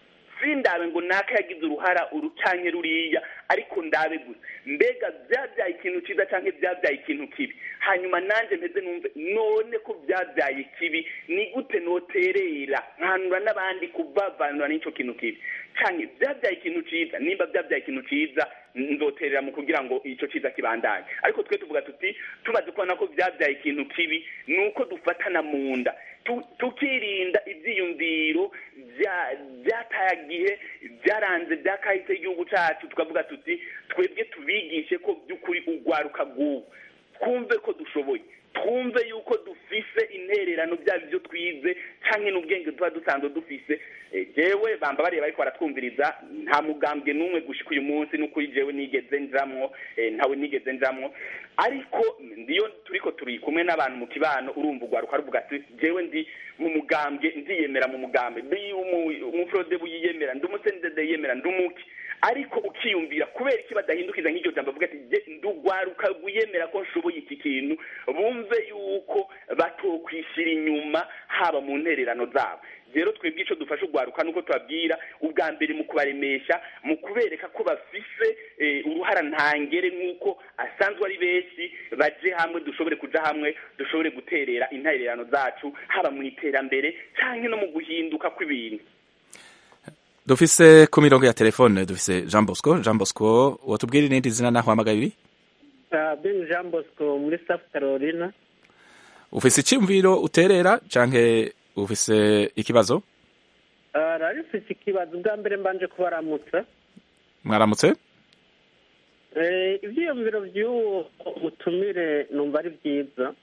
sindabe ngo naka yagize uruhara urucanke ruriya ariko ndabe gusa mbega byabyaye ikintu cyiza cyangwa byabyaye ikintu kibi hanyuma nanjye mpeze numve none ko byabyaye ikibi ni gute noterera nkanura n'abandi kubavanura n'icyo kintu kibi cyane byabyaye ikintu cyiza nimba byabyaye ikintu cyiza nzoterera mu kugira ngo icyo cyiza kibandanye ariko twe tuvuga tuti tumaze kubona ko byabyaye ikintu kibi ni uko dufatana mu nda tukirinda ibyiyumviro byatagihe byaranze byakahise igihugu cyacu tukavuga tuti twebwe tubigishe ko by'ukuri urwaruka rw'ubu twumve ko dushoboye twumve yuko dufise intererano byaba ibyo twize cyangwa n'ubwenge tuba dusanzwe dufise jewe bamba bareba ariko baratwumviriza nta mugambwe n'umwe gushika uyu munsi n'ukuri jewe nigeze njamwo ntawe nigeze njamwo ariko ndiyo turiko turi kumwe n'abantu mu kibano urumva urwaruka ruvuga ati jewe ndi mu mugambwe ndiyemera mu mugambwe ndi umufrode buyiyemera ndi umusendede yemera ndi umuki ariko ukiyumvira kubera iki badahindukiza nk'iryo jambo avuga ati ndugwaruka rwiyemera ko nshoboye iki kintu bumve yuko batokwishyira inyuma haba mu ntererano zabo rero twebwe icyo dufasha urwaruka nuko tubabwira ubwa mbere mu kubaremesha mu kubereka ko bafise uruhara ntangere nk'uko asanzwe ari benshi baje hamwe dushobore kuja hamwe dushobore guterera intererano zacu haba mu iterambere cyangwa no mu guhinduka kw'ibintu dufise ku mirongo ya telefone dufise jean bosco jean bosco watubwira irindi zina naho hamagaye uri ben jean bosco muri south carolina ufise icyumviro uterera canke ufise ikibazo rari ufise ikibazo bwa mbere mbanje kubaramutsa mwaramutse ibyiyumviro by'uwo mutumire numva ari byiza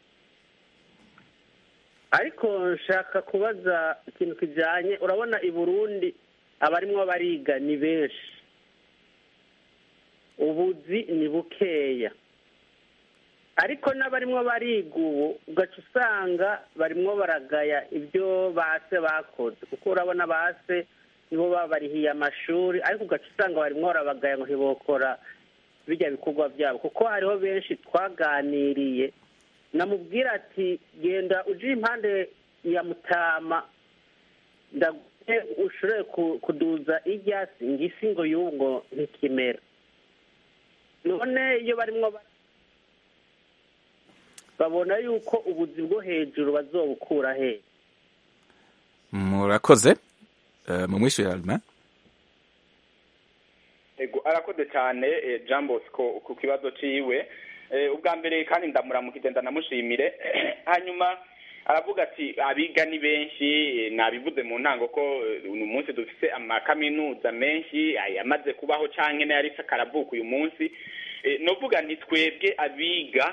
ariko nshaka kubaza ikintu kijyanye urabona i burundi abarimwo bariga ni benshi ubuzi ni bukeya ariko n'abarimwo bariga ubu ugaca usanga barimwo baragaya ibyo base bakoze kuko urabona base nibo babarihiye amashuri ariko ugaca usanga barimwo barabagaya ngo ntibokora bijya bikorwa byabo kuko hariho benshi twaganiriye namubwira ati genda uje impande ya mutama ndaguhe ushobore kuduza iryasi ngisi ngo y'ubu ngo ntikimera none iyo barimwo babona yuko ubuzi bwo hejuru bazobukura he murakoze mu mwishyurira alma ego arakoze cyane jean bosco ku kibazo ciwe ubwa mbere kandi ndamuramukije ndanamushimire hanyuma aravuga ati abiga ni benshi nabivuze mu ntango ko uyu munsi dufite amakaminuza menshi yamaze kubaho cyangwa n'ayari karavuka uyu munsi nuvuga ni twebwe abiga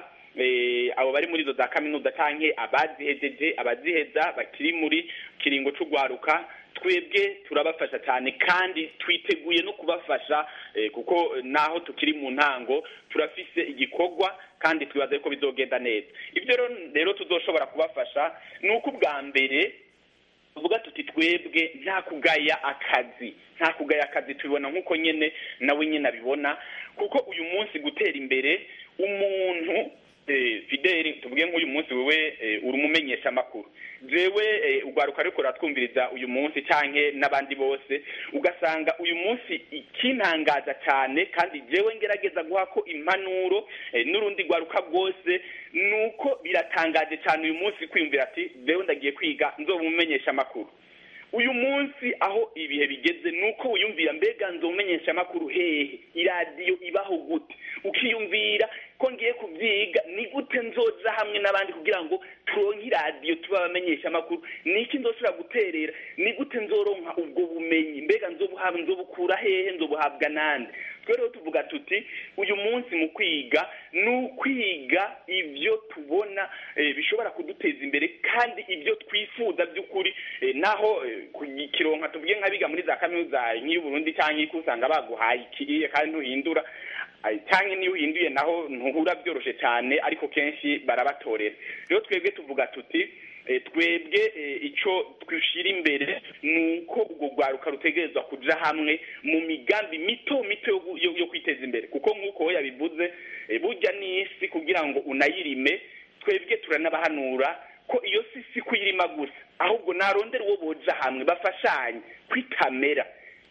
abo bari muri izo za kaminuza cyangwa abazihejeje abaziheza bakiri muri kiringo cy'urwaruka twebwe turabafasha cyane kandi twiteguye no kubafasha kuko naho tukiri mu ntango turafise igikorwa kandi twibaza ko bizogenda neza ibyo rero tuzoshobora kubafasha ni uko ubwa mbere tuvuga tuti twebwe nta kugaya akazi nta kugaya akazi tubibona nk'uko nyine nawe nyine abibona kuko uyu munsi gutera imbere umuntu fideli tuvuge nk'uyu munsi wowe uri umumenyesha amakuru jewe urwaruka ariko ruratwumviriza uyu munsi cyangwa n'abandi bose ugasanga uyu munsi ikintangaza cyane kandi jewe ngerageza guha ko impanuro n'urundi rwaruka rwose ni uko biratangaje cyane uyu munsi kwiyumvira ati jewe ndagiye kwiga nzoba umumenyesha amakuru uyu munsi aho ibihe bigeze ni uko wiyumvira mbega nzomenyesha amakuru hehe iradiyo ibaho gute ukiyumvira ko ngiye kubyiga ni gute nzoza hamwe n'abandi kugira ngo turonke iradiyo tuba abamenyesha amakuru ni iki nzoshobora guterera ni gute nzoronka ubwo bumenyi mbega nzobuhabwa nzobukura hehe nzobuhabwa nande twe rero tuvuga tuti uyu munsi mu kwiga ni ukwiga ibyo tubona bishobora kuduteza imbere kandi ibyo twifuza by'ukuri naho kironka tuvuge nk'abiga muri za kaminuza nk'iy'uburundi cyangwa iko usanga baguhaye ikiriye kandi ntuhindura cyangwa niyo uhinduye naho ntuhura byoroshye cyane ariko kenshi barabatorera rero twebwe tuvuga tuti twebwe icyo twishyira imbere ni uko urwo rwaruka rutegerezwa kujya hamwe mu migambi mito mito yo kwiteza imbere kuko nk'uko we yabivuze burya n'isi kugira ngo unayirime twebwe turanabahanura ko iyo si si kuyirima gusa ahubwo narondera uwo boja hamwe bafashanye kwitamera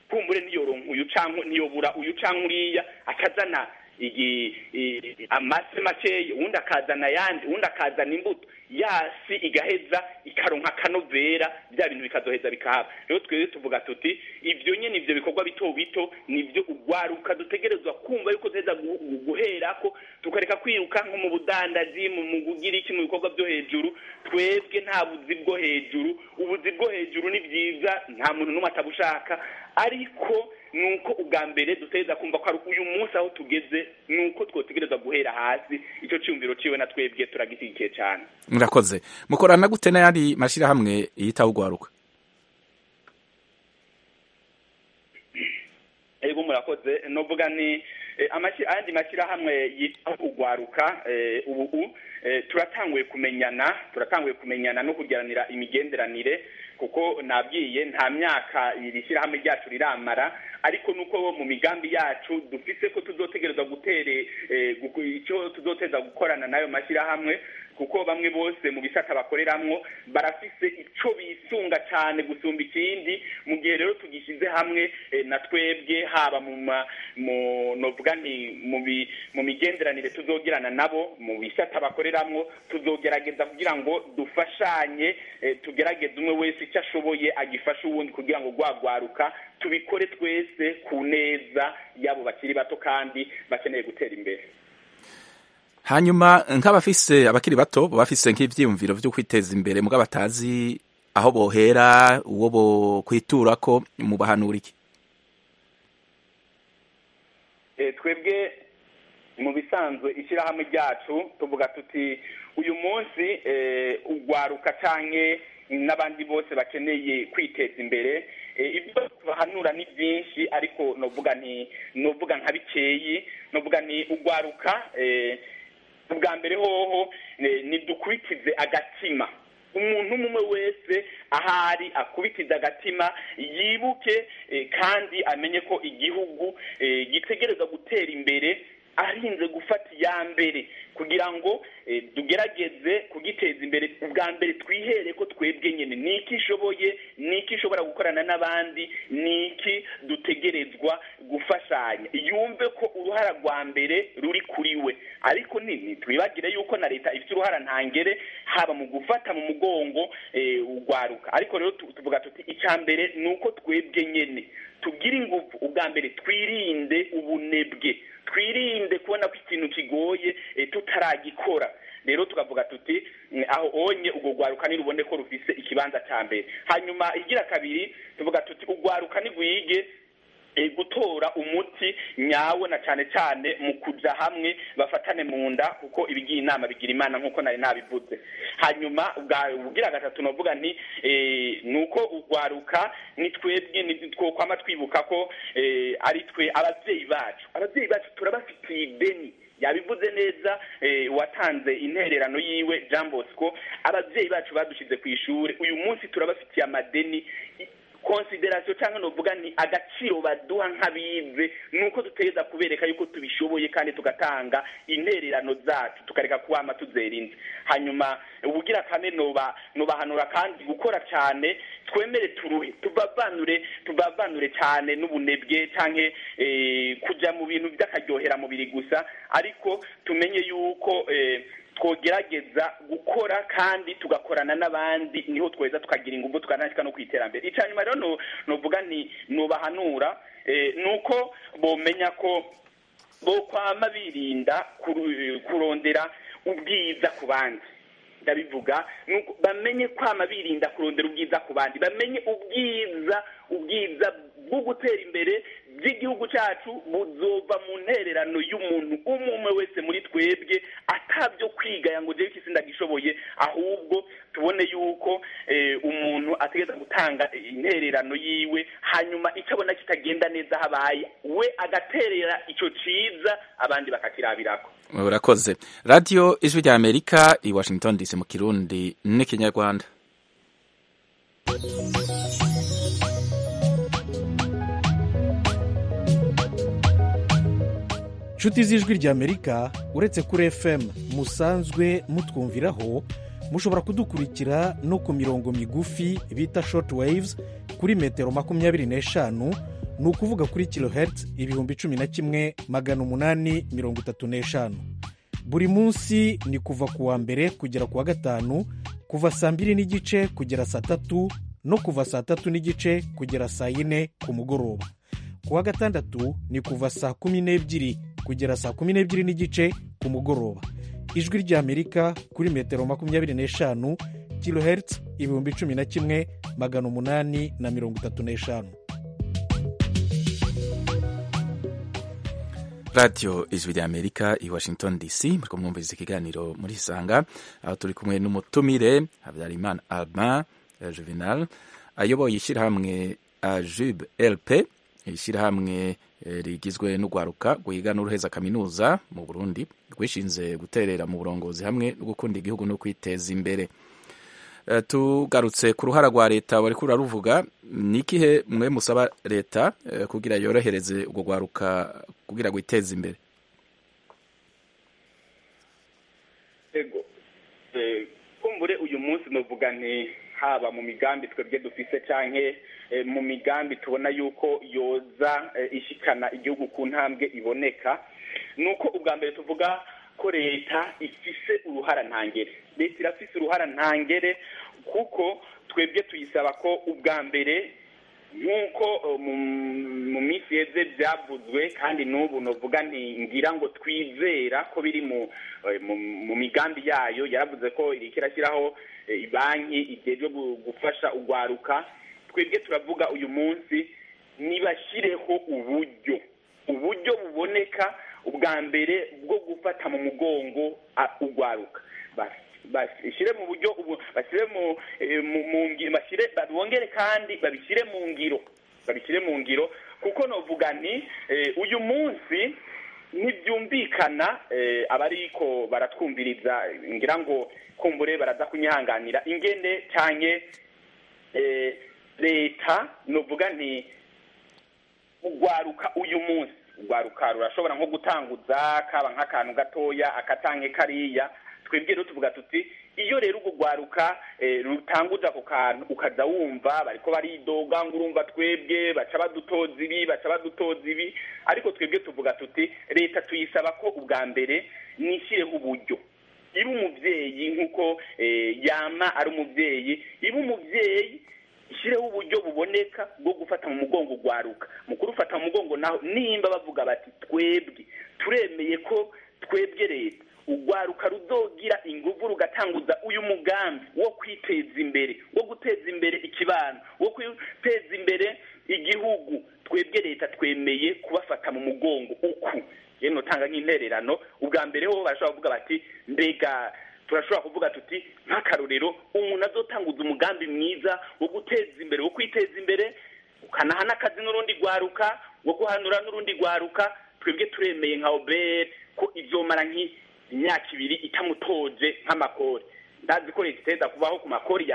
kumbure niyoronka uyu canke niyobura uyu canke uriya akazana amase makeya uwundi akazana ayandi uwundi akazana imbuto yasi igaheza ikaronka akanovera bya bintu bikazoheza bikahaba rero twebwe tuvuga tuti ibyo nyine ibyo bikorwa bito bito nibyo ugwaruka dutegerezwa kumva yuko duheza guherako tukareka kwiruka nko mu budandaji mu kugira iki mu bikorwa byo hejuru twebwe nta buzi bwo hejuru ubuzi bwo hejuru ni byiza nta muntu n'umwe atabushaka ariko nuko ubwa mbere dutegereza kumva ko ari uyu munsi aho tugeze nuko twotegereza guhera hasi icyo cyumviro ciwe na twebwe turagishyigikiye cyane murakoze mukorana gute n'ayandi mashyirahamwe yitaho ugwaruka ego murakoze novuga ni ayandi mashyirahamwe yitaho ugwaruka ubu turatanguye kumenyana turatanguye kumenyana no kugiranira imigenderanire kuko nabwiye nta myaka iri shyirahamwe ryacu riramara ariko nuko mu migambi yacu dufise ko tuzotegereza gutere icyo tuzoteza gukorana n'ayo mashyirahamwe kuko bamwe bose mu bisata bakoreramwo barafise ico bisunga cyane gusumba ikindi mu gihe rero tugishyize hamwe na twebwe haba mu novuga nti mu migenderanire tuzogirana nabo mu bisata bakoreramwo tuzogerageza kugira ngo dufashanye tugerageze umwe wese icyo ashoboye agifashe uwundi kugira ngo gwagwaruka tubikore twese ku neza y'abo bakiri bato kandi bakeneye gutera imbere hanyuma nk'abafise abakiri bato bafise nk'ivyiyumviro vyo kwiteza imbere mugabo batazi aho bohera uwo bo kwiturako mu bahanura iki twebwe mu bisanzwe ishyirahamwe ryacu tuvuga tuti uyu munsi ugwaruka canke n'abandi bose bakeneye kwiteza imbere ibyo tubahanura ni byinshi ariko novuga ni novuga nka bikeyi novuga ni ugwaruka ubwa mbere hoho ntidukurikize agatima umuntu umwe wese ahari akubitize agatima yibuke kandi amenye ko igihugu gitegereza gutera imbere arinze gufata iya mbere kugira ngo tugerageze kugiteza imbere ubwa mbere twihere ko twebwe nyine ni iki ishoboye ni iki ishobora gukorana n'abandi ni iki dutegerezwa gufashanya yumve ko uruhara rwa mbere ruri kuri we ariko nini twibagire yuko na leta ifite uruhara ntangere haba mu gufata mu mugongo ugwaruka ariko rero tuvuga tuti icya mbere ni uko twebwe nyine tugire ingufu ubwa mbere twirinde ubunebwe twirinde kubona ko ikintu kigoye tutaragikora rero tukavuga tuti aho onye ubwo rwaruka nirubone ko rufise ikibanza cya mbere hanyuma igira kabiri tuvuga tuti urwaruka nigwige gutora umuti nyawo na cyane cyane mu kuja hamwe bafatane mu nda kuko ibigiye inama bigira imana nk'uko nari nabivuze hanyuma ubwira gatatu novuga nti ni uko urwaruka ni twebwe twokwama twibuka ko ari twe ababyeyi bacu ababyeyi bacu turabafitiye ideni yabivuze neza watanze intererano yiwe jean bosco ababyeyi bacu badushyize ku ishuri uyu munsi turabafitiye amadeni konsiderasiyo cyangwa nuvuga ni agaciro baduha nk'abize ni uko dutegereza kubereka yuko tubishoboye kandi tugatanga intererano zacu tukareka kuwama tuzerinze hanyuma ubugira kane noba nobahanura kandi gukora cyane twemere turuhe tubavanure tubavanure cyane n'ubunebwe cyangwa kujya mu bintu by'akaryohera mubiri gusa ariko tumenye yuko twogerageza gukora kandi tugakorana n'abandi niho tweza tukagira ingufu tukanashyika no ku iterambere icya nyuma rero nuvuga ni nubahanura ni uko bomenya ko bo kwama birinda kurondera ubwiza ku bandi ndabivuga bamenye kwama birinda kurondera ubwiza ku bandi bamenye ubwiza ubwiza bwo gutera imbere by'igihugu cyacu buzova mu ntererano y'umuntu umwe umwe wese muri twebwe atabyo kwigaya ngo ujye isi ndagishoboye ahubwo tubone yuko umuntu ategereza gutanga intererano yiwe hanyuma icyo abona kitagenda neza habaye we agaterera icyo cyiza abandi bakakirabirako urakoze radiyo ijwi rya amerika i washington dc mu kirundi n'ikinyarwanda inshuti z'ijwi ry'amerika uretse kuri fm musanzwe mutwumviraho mushobora kudukurikira no ku mirongo migufi bita short waves kuri metero makumyabiri n'eshanu ni ukuvuga kuri kilohertz ibihumbi cumi na kimwe magana umunani mirongo itatu n'eshanu buri munsi ni kuva ku wa mbere kugera ku wa gatanu kuva saa mbiri n'igice kugera saa tatu no kuva saa tatu n'igice kugera saa yine ku mugoroba ku wa gatandatu ni kuva saa kumi n'ebyiri kugera saa kumi n'ebyiri n'igice ku mugoroba ijwi ry'amerika kuri metero makumyabiri n'eshanu kilohertz ibihumbi cumi na kimwe magana umunani na mirongo itatu n'eshanu radiyo ijwi ry'amerika i washington dc muri kumwumviriza ikiganiro muri isanga aho turi kumwe n'umutumire habyarimana albin juvenal ayoboye ishyirahamwe ajube lp ishyirahamwe rigizwe n'urwaruka rwiga n'uruheza kaminuza mu burundi rwishinze guterera mu burongozi hamwe no gukunda igihugu no kwiteza imbere tugarutse ku ruhara rwa leta wari kuraruvuga ni ikihe mwe musaba leta kugira yorohereze urwo rwaruka kugira ngo iteze imbere ego kumbure uyu munsi nuvuga nti haba mu migambi twebwe dufise canke mu migambi tubona yuko yoza ishikana igihugu ku ntambwe iboneka ni uko ubwa mbere tuvuga ko leta ifise uruhara ntangere leta irafise uruhara ntangere kuko twebwe tuyisaba ko ubwa mbere nk'uko mu minsi yeze byavuzwe kandi n'ubu nuvuga ngira ngo twizera ko biri mu migambi yayo yaravuze ko iriko irashyiraho banki igejwe gufasha urwaruka twebwe turavuga uyu munsi nibashyireho uburyo uburyo buboneka ubwa mbere bwo gufata mu mugongo urwaruka bashyire mu buryo bashyire mu ngiro bashyire bongere kandi babishyire mu ngiro babishyire mu ngiro kuko novuga nti uyu munsi ntibyumvikana abariko baratwumviriza ngira ngo kumbure baraza kunyihanganira ingene cyane leta novuga nti urwaruka uyu munsi urwaruka rurashobora nko gutanguza kaba nk'akantu gatoya akatange kariya twebwe rero tuvuga tuti iyo rero urwo rwaruka rutanguza ako kantu ukaza wumva bariko baridoga ngo urumva twebwe baca badutoza ibi baca badutoza ibi ariko twebwe tuvuga tuti leta tuyisaba ko ubwa mbere nishyireho uburyo iba umubyeyi nk'uko yama ari umubyeyi iba umubyeyi ishyireho uburyo buboneka bwo gufata mu mugongo urwaruka mu kurufata mu mugongo naho nimba bavuga bati twebwe turemeye ko twebwe leta urwaruka ruzogira ingufu rugatanguza uyu mugambi wo kwiteza imbere wo guteza imbere ikibano wo guteza imbere igihugu twebwe leta twemeye kubafata mu mugongo uku yewe notanga nk'intererano ubwa mbere ho barashobora kuvuga bati mbega turashobora kuvuga tuti nk'akarorero umuntu azotanguza umugambi mwiza wo guteza imbere wo kwiteza imbere ukanaha n'akazi n'urundi rwaruka wo guhanura n'urundi rwaruka twebwe turemeye nka obere ko izomara nk'imyaka ibiri itamutoje nk'amakori ndazi ko leta iteza kubaho ku makori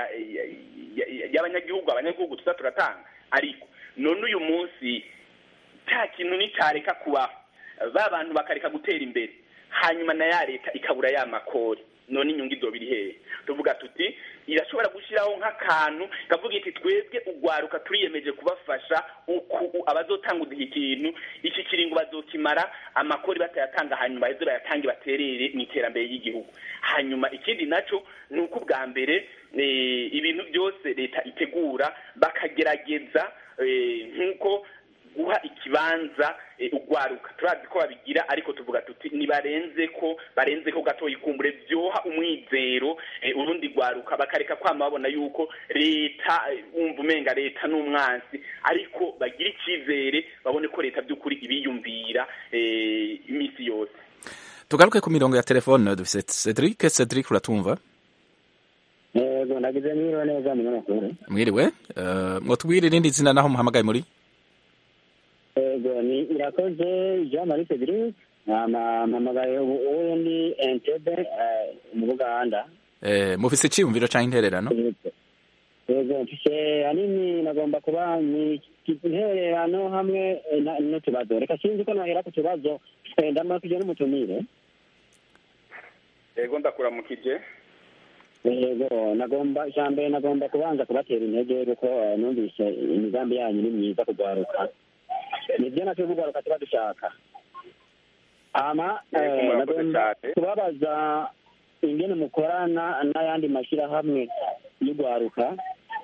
y'abanyagihugu abanyagihugu tuza turatanga ariko none uyu munsi cya kintu nticyareka kubaho ba bantu bakareka gutera imbere hanyuma na ya leta ikabura ya makori none inyungu izo biri hehe tuvuga tuti irashobora gushyiraho nk'akantu kavuga iti twebwe urwaruka turiyemeje kubafasha uku abazotanguza iki kintu iki kiringo bazokimara amakori batayatanga hanyuma ejo bayatange baterere mu iterambere ry'igihugu hanyuma ikindi nacyo ni uko ubwa mbere ibintu byose leta itegura bakagerageza nk'uko guha ikibanza urwaruka turazi ko babigira ariko tuvuga tuti nibarenze ko barenze ko gatoya ikumbure byoha umwizero urundi rwaruka bakareka kwama babona yuko leta wumva umenga leta n'umwansi ariko bagira icyizere babone ko leta by'ukuri ibiyumvira iminsi yose tugaruke ku mirongo ya telefone dufite cedric cedric uratumva yego nagize mwiriwe neza munyamakuru mwiriwe mwotubwire irindi zina naho muhamagaye muri yego ni irakoze jean marie cedric mpamagaye ubu ndi entebe mu buganda mufise iciyumviro cyangwa intererano yego mfise hanini nagomba kuba ni intererano hamwe n'utubazo reka sinzi ko nahera ku tubazo ndamurakije n'umutumire yego ndakuramukije yego nagomba ijambere nagomba kubanza kubatera intege kuko numvise imigambi yanyu ni myiza kugwaruka nibyo nacyo kugaruka tuba dushaka ama Yego, eh, murakoze nagomba cyane. kubabaza ingene mukorana n'ayandi mashyirahamwe y'urwaruka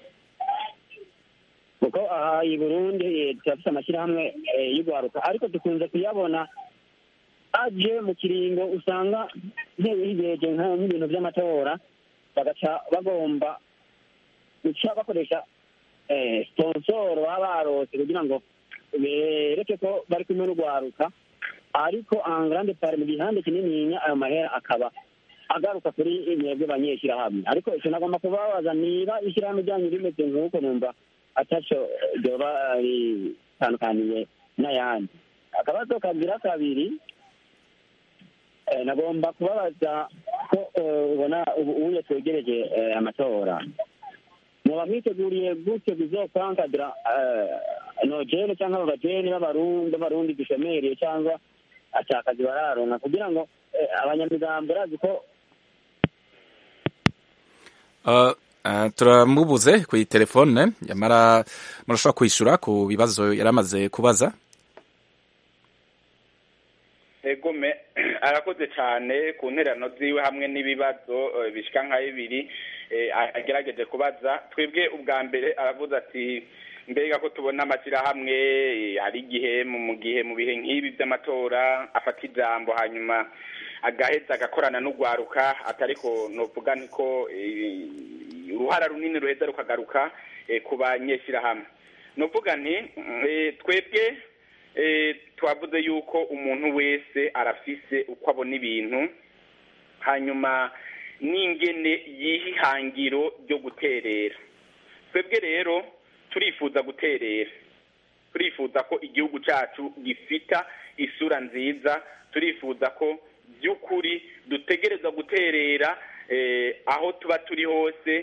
kuko aha i burundi eh, turafite amashyirahamwe eh, y'urwaruka ariko dukunze kuyabona aje mu kiringo usanga ntibigeje nk'ibintu by'amatora bagaca bagomba guca bakoresha eh, sponsor baba barose kugira ngo bereke ko bari kumwe n'urwaruka ariko en grande part mu gihande kinininya ayo mahera akaba agaruka kuri mwebwe banyeshyirahamwe ariko icyo nagomba kubabaza niba ishyirahamwe ryanyu rimeze nk'uko numva ataco ryoba ritandukaniye n'ayandi akabazo kagira kabiri eh, nagomba kubabaza ko eh, ubona ubu ubuye twegereje eh, amatora muba mwiteguriye gute bizokankadira nojene cyangwa abajene b'abarundi b'abarundi dushemereye cyangwa atakazi bararonka kugira ngo eh, abanyamigambo barazi ko Uh, uh, turamubuze ku telefone yamara murashobora kwishyura ku bibazo yari amaze kubaza egome arakoze cyane ku nterano ziwe hamwe n'ibibazo eh, bishika nka bibiri eh, agerageje kubaza twebwe ubwa mbere aravuze ati mbega ko tubona amashyirahamwe eh, hari igihe mu mu gihe mu bihe nk'ibi by'amatora afata ijambo hanyuma agaheza agakorana n'urwaruka atariko novuga niko eh, uruhara runini ruheza rukagaruka eh, ku banyeshyirahamwe novuga nti eh, twebwe eh, twavuze yuko umuntu wese arafise uko abona ibintu hanyuma n'ingene yiha ihangiro ryo guterera twebwe rero turifuza guterera turifuza ko igihugu cyacu gifita isura nziza turifuza ko by'ukuri dutegereza guterera eh, aho tuba turi hose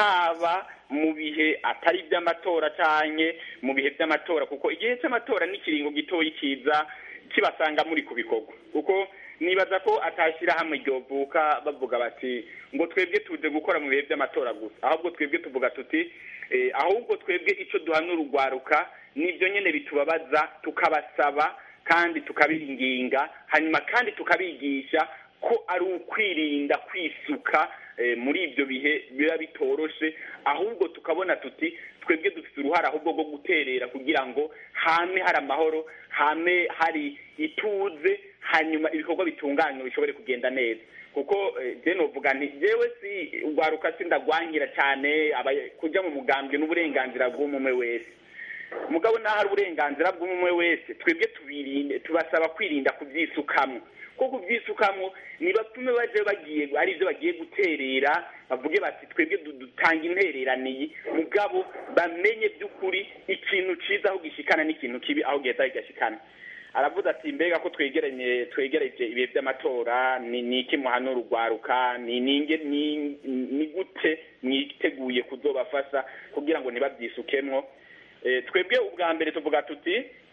haba mu bihe atari iby'amatora canke mu bihe by'amatora kuko igihe cy'amatora n'ikiringo gitoyi kiza kibasanga muri ku bikorwa kuko nibaza ko atashyira hamwe ryovuka bavuga bati ngo twebwe tuje gukora mu bihe by'amatora gusa ahubwo twebwe tuvuga tuti eh, ahubwo twebwe icyo duhanura urwaruka nibyo nyene bitubabaza tukabasaba kandi tukabiringinga hanyuma kandi tukabigisha ko ari ukwirinda kwisuka eh, muri ibyo bihe biba bitoroshe ahubwo tukabona tuti twebwe dufite uruhare ahubwo rwo guterera kugira ngo hame hari amahoro hame hari ituze hanyuma ibikorwa bitunganywa bishobore kugenda neza kuko eh, je novuga nti jewe si urwaruka sindagwangira cyane aba- kuja mu mugambwe n'uburenganzira bw'umwe wese mugabo naho ari uburenganzira bw'umwe wese twebwe tubirinde tubasaba kwirinda kubyisukamwo kuko kubyisukamwo nibatume baje bagiye ari byo bagiye guterera bavuge bati twebwe du- dutanga intereraniye mugabo bamenye by'ukuri ikintu ciza aho gishikana n'ikintu kibi aho giheza kigashikana aravuze ati mbega ko twegeranye twegereje ibihe by'amatora ni ni iki muhanura urwaruka ni ninge ni ni gute mwiteguye kuzobafasha kugira ngo ntibabyisukemwo Eh, twebwe ubwa mbere tuvuga tuti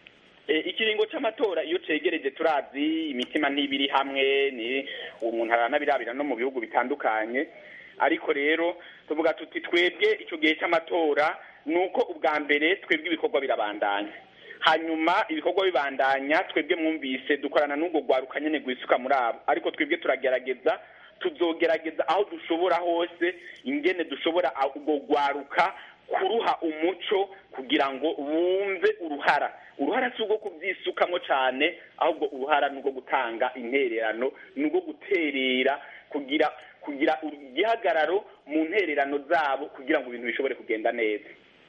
eh, ikiringo c'amatora iyo cegereje turazi imitima ntibiri hamwe ni umuntu aranabirabira no mu bihugu bitandukanye ariko rero tuvuga tuti twebwe ico gihe c'amatora nuko ubwa mbere twebwe ibikorwa birabandanya hanyuma ibikorwa bibandanya twebwe mwumvise dukorana n'ubwo rwaruka nyene rwisuka muri abo ariko twebwe turagerageza tuzogerageza aho dushobora hose ingene dushobora aho ubwo rwaruka kuruha umuco kugira ngo bumve uruhara uruhara si urwo kubyisukamo cyane ahubwo uruhara ni urwo gutanga intererano ni urwo guterera kugira kugira igihagararo mu ntererano zabo kugira ngo ibintu bishobore kugenda neza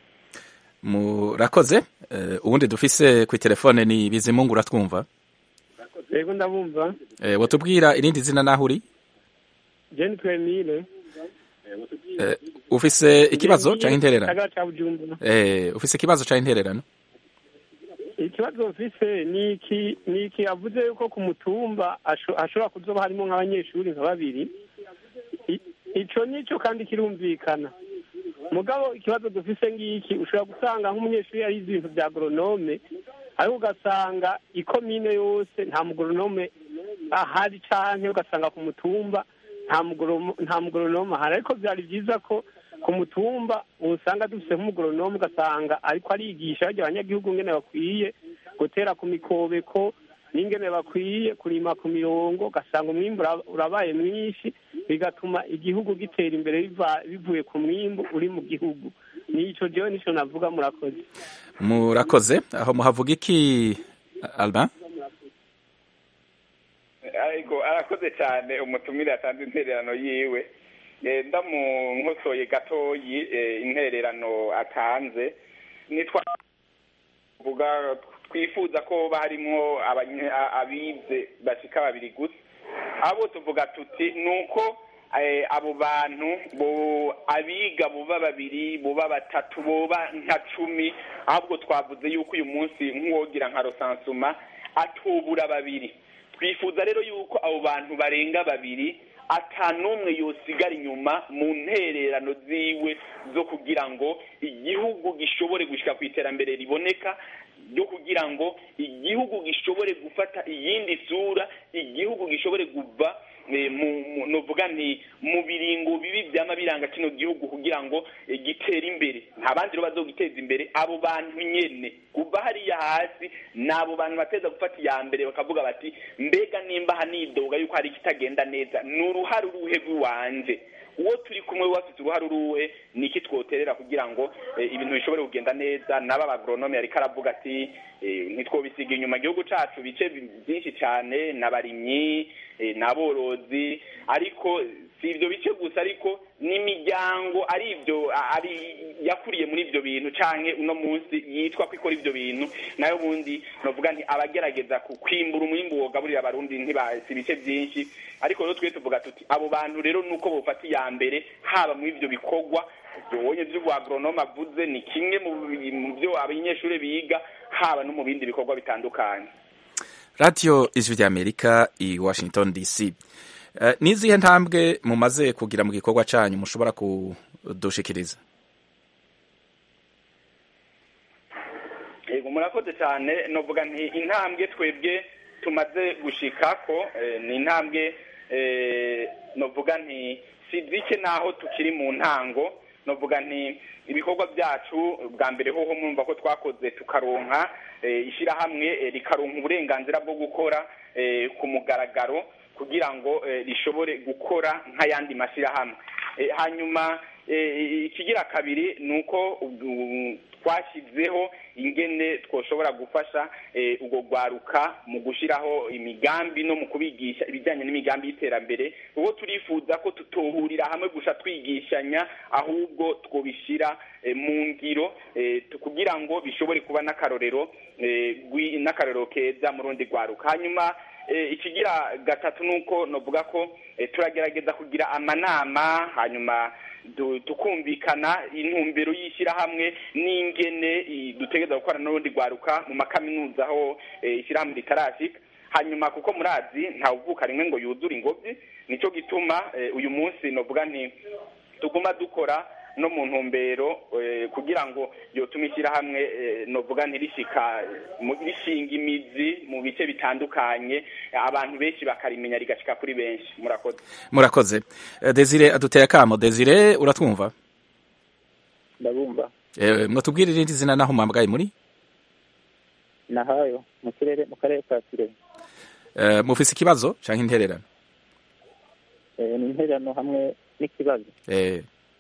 murakoze Eh, ubundi dufise ku telefone ni bizimungu uratwumva yego ndabumva Eh, wotubwira irindi zina naho uri jeni twemile Eh, ufise ikibazo canke intererano gisagara ca bujumbura Eh, ufise ikibazo canke intererano ikibazo mfise ni iki ni iki avuze yuko ku mutumba asho- hashobora kuzoba harimo nk'abanyeshuri nka babiri I- ico nico kandi kirumvikana mugabo ikibazo dufise ngiki ushobora gusanga nk'umunyeshuri yarize ibintu vya agronome ariko ugasanga ikomine yose nta mugoronome ahari canke ugasanga ku mutumba nta mugoromo- nta mugoronome ahari ariko vyari vyiza ko ku mutumba usanga dufise nk'umugoronome ugasanga ariko arigisha barya abanyagihugu ngene bakwiye gutera ku mikobeko n'ingene bakwiye kurima ku mirongo ugasanga umwimbu ura- urabaye mwinshi bigatuma igihugu gitera imbere biva- bivuye ku mwimbu uri mu gihugu nico jewe nico navuga murakoze murakoze aho muhavuga iki Albin ariko arakoze cyane umutumire yatanze intererano yiwe Eh, ndamunkosoye gatoyi eh, intererano atanze nitwa vuga twifuza ko barimwo abanye- a- abize bashika babiri gusa abo tuvuga tuti nuko eh, abo bantu bo abiga buba babiri buba batatu boba nka cumi ahubwo twavuze yuko uyu munsi nk'uwogira nka rosansuma atubura babiri twifuza rero yuko abo bantu barenga babiri ata n'umwe yosigara inyuma mu ntererano ziwe zo kugira ngo igihugu gishobore gushyira ku iterambere riboneka ryo kugira ngo igihugu gishobore gufata iyindi sura igihugu gishobore kuva eh, mu- mu- novuga nti mu biringo bibi byama biranga kino gihugu kugira ngo eh, gitere imbere nta bandi rero bazogiteza imbere abo bantu nyene kuva hariya hasi ni abo bantu bateza gufata iya mbere bakavuga bati mbega nimba hanidoga yuko hari ikitagenda neza ni uruhare uruhe rw'iwanje uwo turi kumwe wafite uruhare uruhe ni iki twoterera kugira ngo eh, ibintu bishobore kugenda neza n'aba bagronome yariko aravuga ati eh, ntitwobisiga inyuma igihugu cacu bice bi- byinshi cyane n'abarimyi eh, n'aborozi ariko si ibyo bice gusa ariko n'imiryango ari ibyo a- ari yakuriye muri ibyo bintu canke uno munsi yitwa ko ikora ibyo bintu nayo bundi novuga nti abagerageza ku- kwimbura umwimbu wogaburira abarundi ntibasi ibice byinshi ariko rero twe tuvuga tuti abo bantu rero nuko bofata iya mbere haba muri ibyo bikorwa ubonye by'ubagronome avuze ni kimwe mu bi- mu byo abanyeshuri biga haba no mu bindi bikorwa bitandukanye radiyo ijwi ry'amerika i washington dc Eh, ni izihe ntambwe mumaze kugira mu gikorwa cyanyu mushobora kudushikiriza yego murakoze cyane novuga nti intambwe twebwe tumaze gushikako eh, ni intambwe eh, novuga nti si zike naho tukiri mu ntango novuga nti ibikorwa byacu bwa mbere hoho mwumva ko twakoze tukaronka eh, ishyirahamwe eh, rikaronka uburenganzira bwo gukora eh, ku mugaragaro kugira ngo eh, rishobore gukora nk'ayandi mashyirahamwe Eh, hanyuma eh, ikigira kabiri ni uko ubu- twashyizeho ingene twoshobora gufasha eh, ubwo rwaruka mu gushyiraho imigambi no mu kubigisha ibijyanye n'imigambi y'iterambere ubwo turifuza ko tutohurira hamwe gusa twigishanya ahubwo twobishyira eh, mu ngiro eh, tu- kugira ngo bishobore kuba n'akarorero eh, gwi- n'akarorero keza mu rundi rwaruka hanyuma eh, ikigira gatatu ni uko novuga ko eh, turagerageza kugira amanama hanyuma du- tukumvikana intumbero y'ishyirahamwe n'ingene i- dutegereza gukorana n'urundi rwaruka mu makaminuza aho eh, ishyirahamwe ritarashika hanyuma kuko murazi ntawuvuka rimwe ngo yuzure ingobyi nicyo gituma eh, uyu munsi novuga nti tuguma dukora no mu ntumbero eh, kugira ngo yotuma ishyirahamwe eh, novuga ntirishika mu- rishinga imizi mu bice bitandukanye abantu benshi bakarimenya rigashika kuri benshi murakoze murakoze Eh, desire aduteye akamo desire uratwumva ndabumva Eh, mwatubwira irindi zina naho mwambwaye muri nahayo mu kirere mu karere ka kirehe Eh, mufise ikibazo canke intererano Eh, ni intererano hamwe n'ikibazo Eh,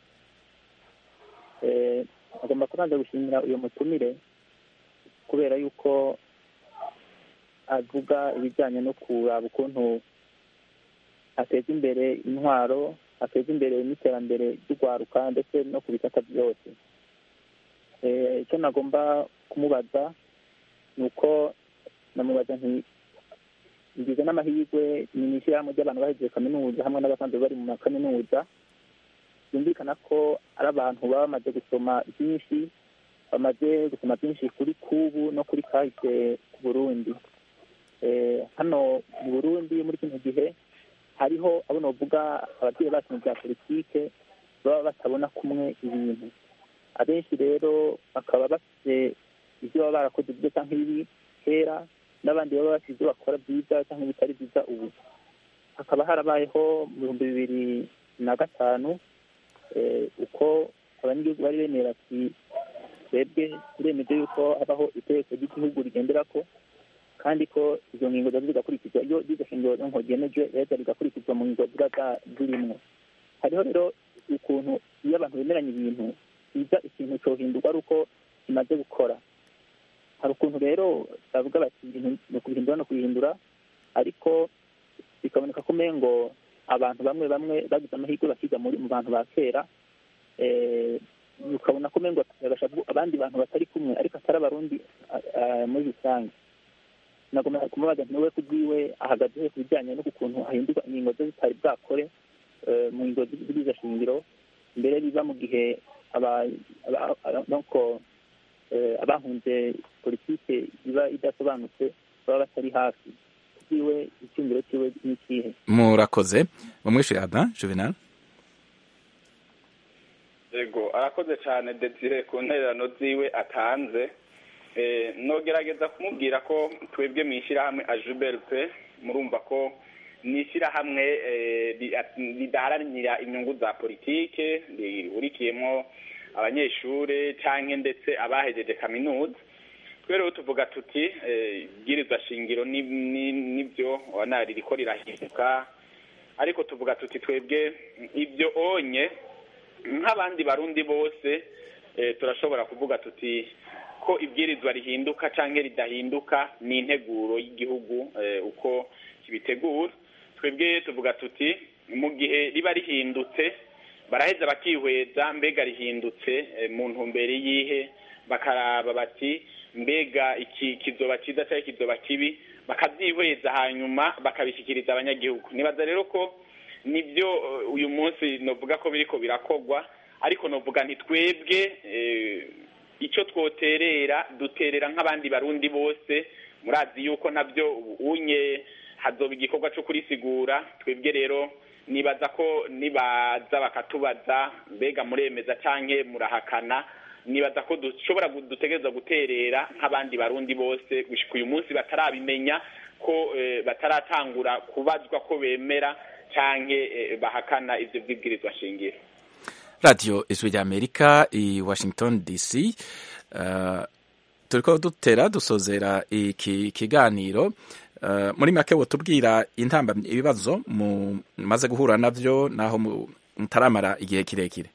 Eh, agomba kubanza gushimira uyu mutumire kubera yuko avuga ibijyanye no kuraba ukuntu ateza imbere intwaro ateza imbere n'iterambere ry'urwaruka ndetse no ku bisata byose Eh, icyo nagomba kumubaza ni uko namubaza nti ngize n'amahirwe ni mu ishyirahamwe ry'abantu bahejeje kaminuza hamwe n'abasanzwe bari mu makaminuza byumvikana ko ari abantu baba bamaze gusoma byinshi bamaze gusoma byinshi kuri kubu no kuri kahise ku burundi Eh, hano mu burundi muri kino gihe hariho abo novuga ababyeyi bacu mu bya politike baba batabona kumwe ibintu abenshi rero bakaba bafite ibyo baba barakoze byiza cyangwa ibibi kera n'abandi baba bafite ibyo bakora byiza cyangwa ibitari byiza ubu hakaba harabayeho mu bihumbi bibiri na gatanu eh, uko abanyagihugu bari bemera ati twebwe turemeje yuko habaho itegeko ry'igihugu rigendera ko kandi ko izo ngingo ziba zigakurikizwa iyo iryo shingiro nko ryemeje rero rigakurikizwa mu ngingo ziba za- zirimwo hariho rero ukuntu iyo abantu bemeranya ibintu biza ikintu cyohindurwa ari uko kimaze gukora hari ukuntu rero bavuga bati ibintu ni ukubihindura no kubihindura ariko bikaboneka ko umengo abantu bamwe bamwe bagize amahirwe bakiga muri mu bantu ba kera eh, ukabona ko umengo bagashavu abandi bantu batari kumwe ariko atari abarundi ah, ah, muri rusange nagomba kumubaza nti we kubwiwe ahagaze he ku bijyanye n'ukuntu hahindurwa ingingo ze zitari bwakore eh, mu ngingo z'izo shingiro mbere biba mu gihe aba- aba- aba- nuko eh, abahunze politike iba idasobanutse baba batari hafi kubwiwe icyumviro cyiwe ni ikihe murakoze mumwishyure ada juvenal yego arakoze cyane desire ku ntererano ziwe atanze Eh, nogerageza kumubwira ko twebwe mu ishyirahamwe ajuberupe murumva ko ni ishyirahamwe eh, ri- ridaharanira inyungu za politike rihurikiyemo abanyeshuri cyangwa ndetse abahejeje kaminuza twe rero tuvuga tuti eh, ibwirizwa shingiro ni- ni- nibyo wana ririko rirahinduka ariko tuvuga tuti twebwe ibyo onye nk'abandi barundi bose eh, turashobora kuvuga tuti ko ibwirizwa rihinduka cyangwa ridahinduka ni integuro y'igihugu eh, uko kibitegura twebwe tuvuga tuti mu gihe riba rihindutse baraheza bakihweza mbega rihindutse eh, mu ntumbero yihe bakaraba bati mbega iki kizoba cyiza cyangwa kizoba kibi bakabyihweza hanyuma bakabishyikiriza abanyagihugu nibaza rero ko nibyo eh, uyu munsi novuga ko biriko birakogwa ariko novuga nti twebwe eh, icyo twoterera duterera nk'abandi barundi bose murazi yuko nabyo unye hazoba igikorwa cyo kurisigura twebwe rero nibaza ko nibaza bakatubaza mbega muremeza canke murahakana nibaza ko dushobora gu- dutegereza guterera nk'abandi barundi bose gushika uyu munsi batarabimenya ko eh, bataratangura kubazwa ko bemera canke eh, bahakana ivyo vyibwirizwa shingiro radiyo ijwi ry'amerika i washington dc uh, turiko dutera dusozera iki kiganiro uh, muri make wotubwira intambamyi ibibazo mumaze guhura navyo naho mu- mutaramara igihe kirekire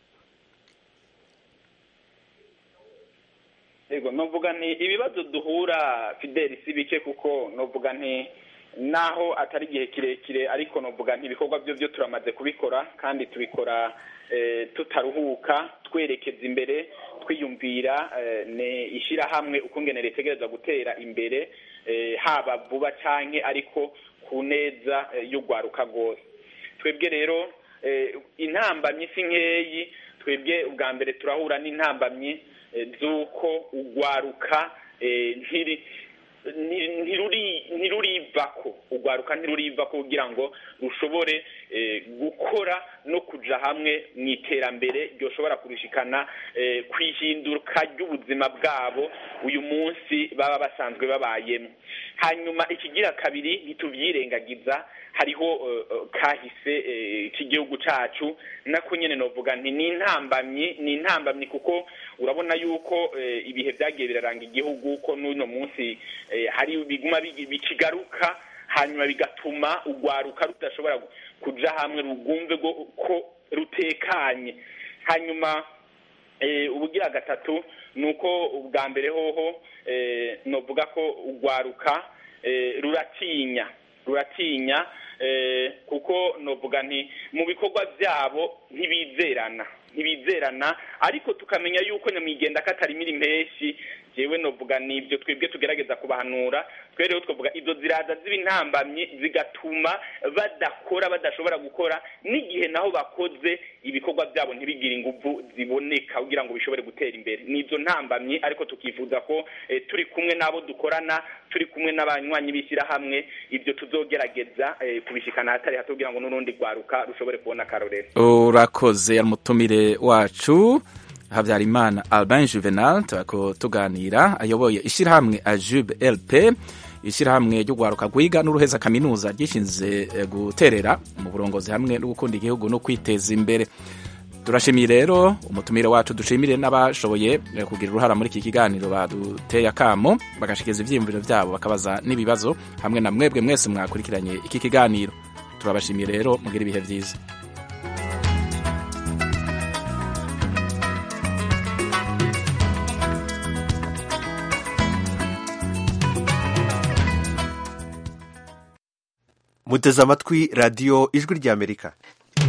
yego novuga nti ibibazo duhura fideli si bike kuko novuga nti naho atari igihe kirekire ariko novuga nti ibikorwa byo byo turamaze kubikora kandi tubikora eh, tutaruhuka twerekeza imbere twiyumvira eh, ne ishyirahamwe ukungene ritegereza gutera imbere eh, haba vuba canke ariko ku neza eh, y'urwaruka rwose twebwe rero eh, intambamyi si nkeyi twebwe ubwa mbere turahura n'intambamyi eh, z'uko urwaruka eh, ntiri ni- ntiruri ntirurivako urwaruka ntirurivako kugira ngo rushobore eh, gukora no kuja hamwe mu iterambere ryoshobora kurushikana eh, kwihinduka ry'ubuzima bwabo uyu munsi baba basanzwe babayemo hanyuma ikigira kabiri ntituvyirengagiza hariho eh, eh, kahise eh, k'igihugu cacu nako nyene novuga nti ni intambamyi ni intambamyi kuko urabona yuko eh, ibihe vyagiye biraranga igihugu ko n'uno munsi eh, hari biguma bigi- bikigaruka hanyuma bigatuma urwaruka rudashobora gu- kuja hamwe rugumve go- ko rutekanye hanyuma eh, ubugira gatatu ni uko ubwa mbere hoho eh, novuga ko urwaruka eh, ruratinya ruratinya eh, kuko novuga nti mu bikorwa byabo ntibizerana ntibizerana ariko tukamenya yuko nyamwigenda katarimira impeshi jewe novuga nibyo twebwe tugerageza kubahanura twe rero twavuga izo ziraza ziba intambamyi zigatuma badakora badashobora gukora n'igihe naho bakoze ibikorwa byabo ntibigire inguvu ziboneka kugira ngo bishobore gutera imbere ni izo ntambamyi ariko tukifuza ko eh, turi kumwe n'abo dukorana turi kumwe n'abanywanyi b'ishyirahamwe ibyo tuzogerageza eh, kubishikana ahatari hato kugira ngo n'urundi rwaruka rushobore kubona akarorero urakoze umutumire wacu habyarimana albin juvenal turako tuganira ayoboye ishyirahamwe ajube lp ishyirahamwe ryo guharuka rwiga n'uruheza kaminuza ryishinze eh, guterera mu burongozi hamwe no gukunda igihugu no kwiteza imbere turashimiye rero umutumire wacu dushimire n'abashoboye eh, kugira uruhara muri iki kiganiro baduteye akamo bagashikiriza ivyiyumviro vyabo bakabaza n'ibibazo hamwe na mwebwe mwese mwakurikiranye iki kiganiro turabashimiye rero mugira ibihe vyiza muteze amatwi radiyo ijwi ry'amerika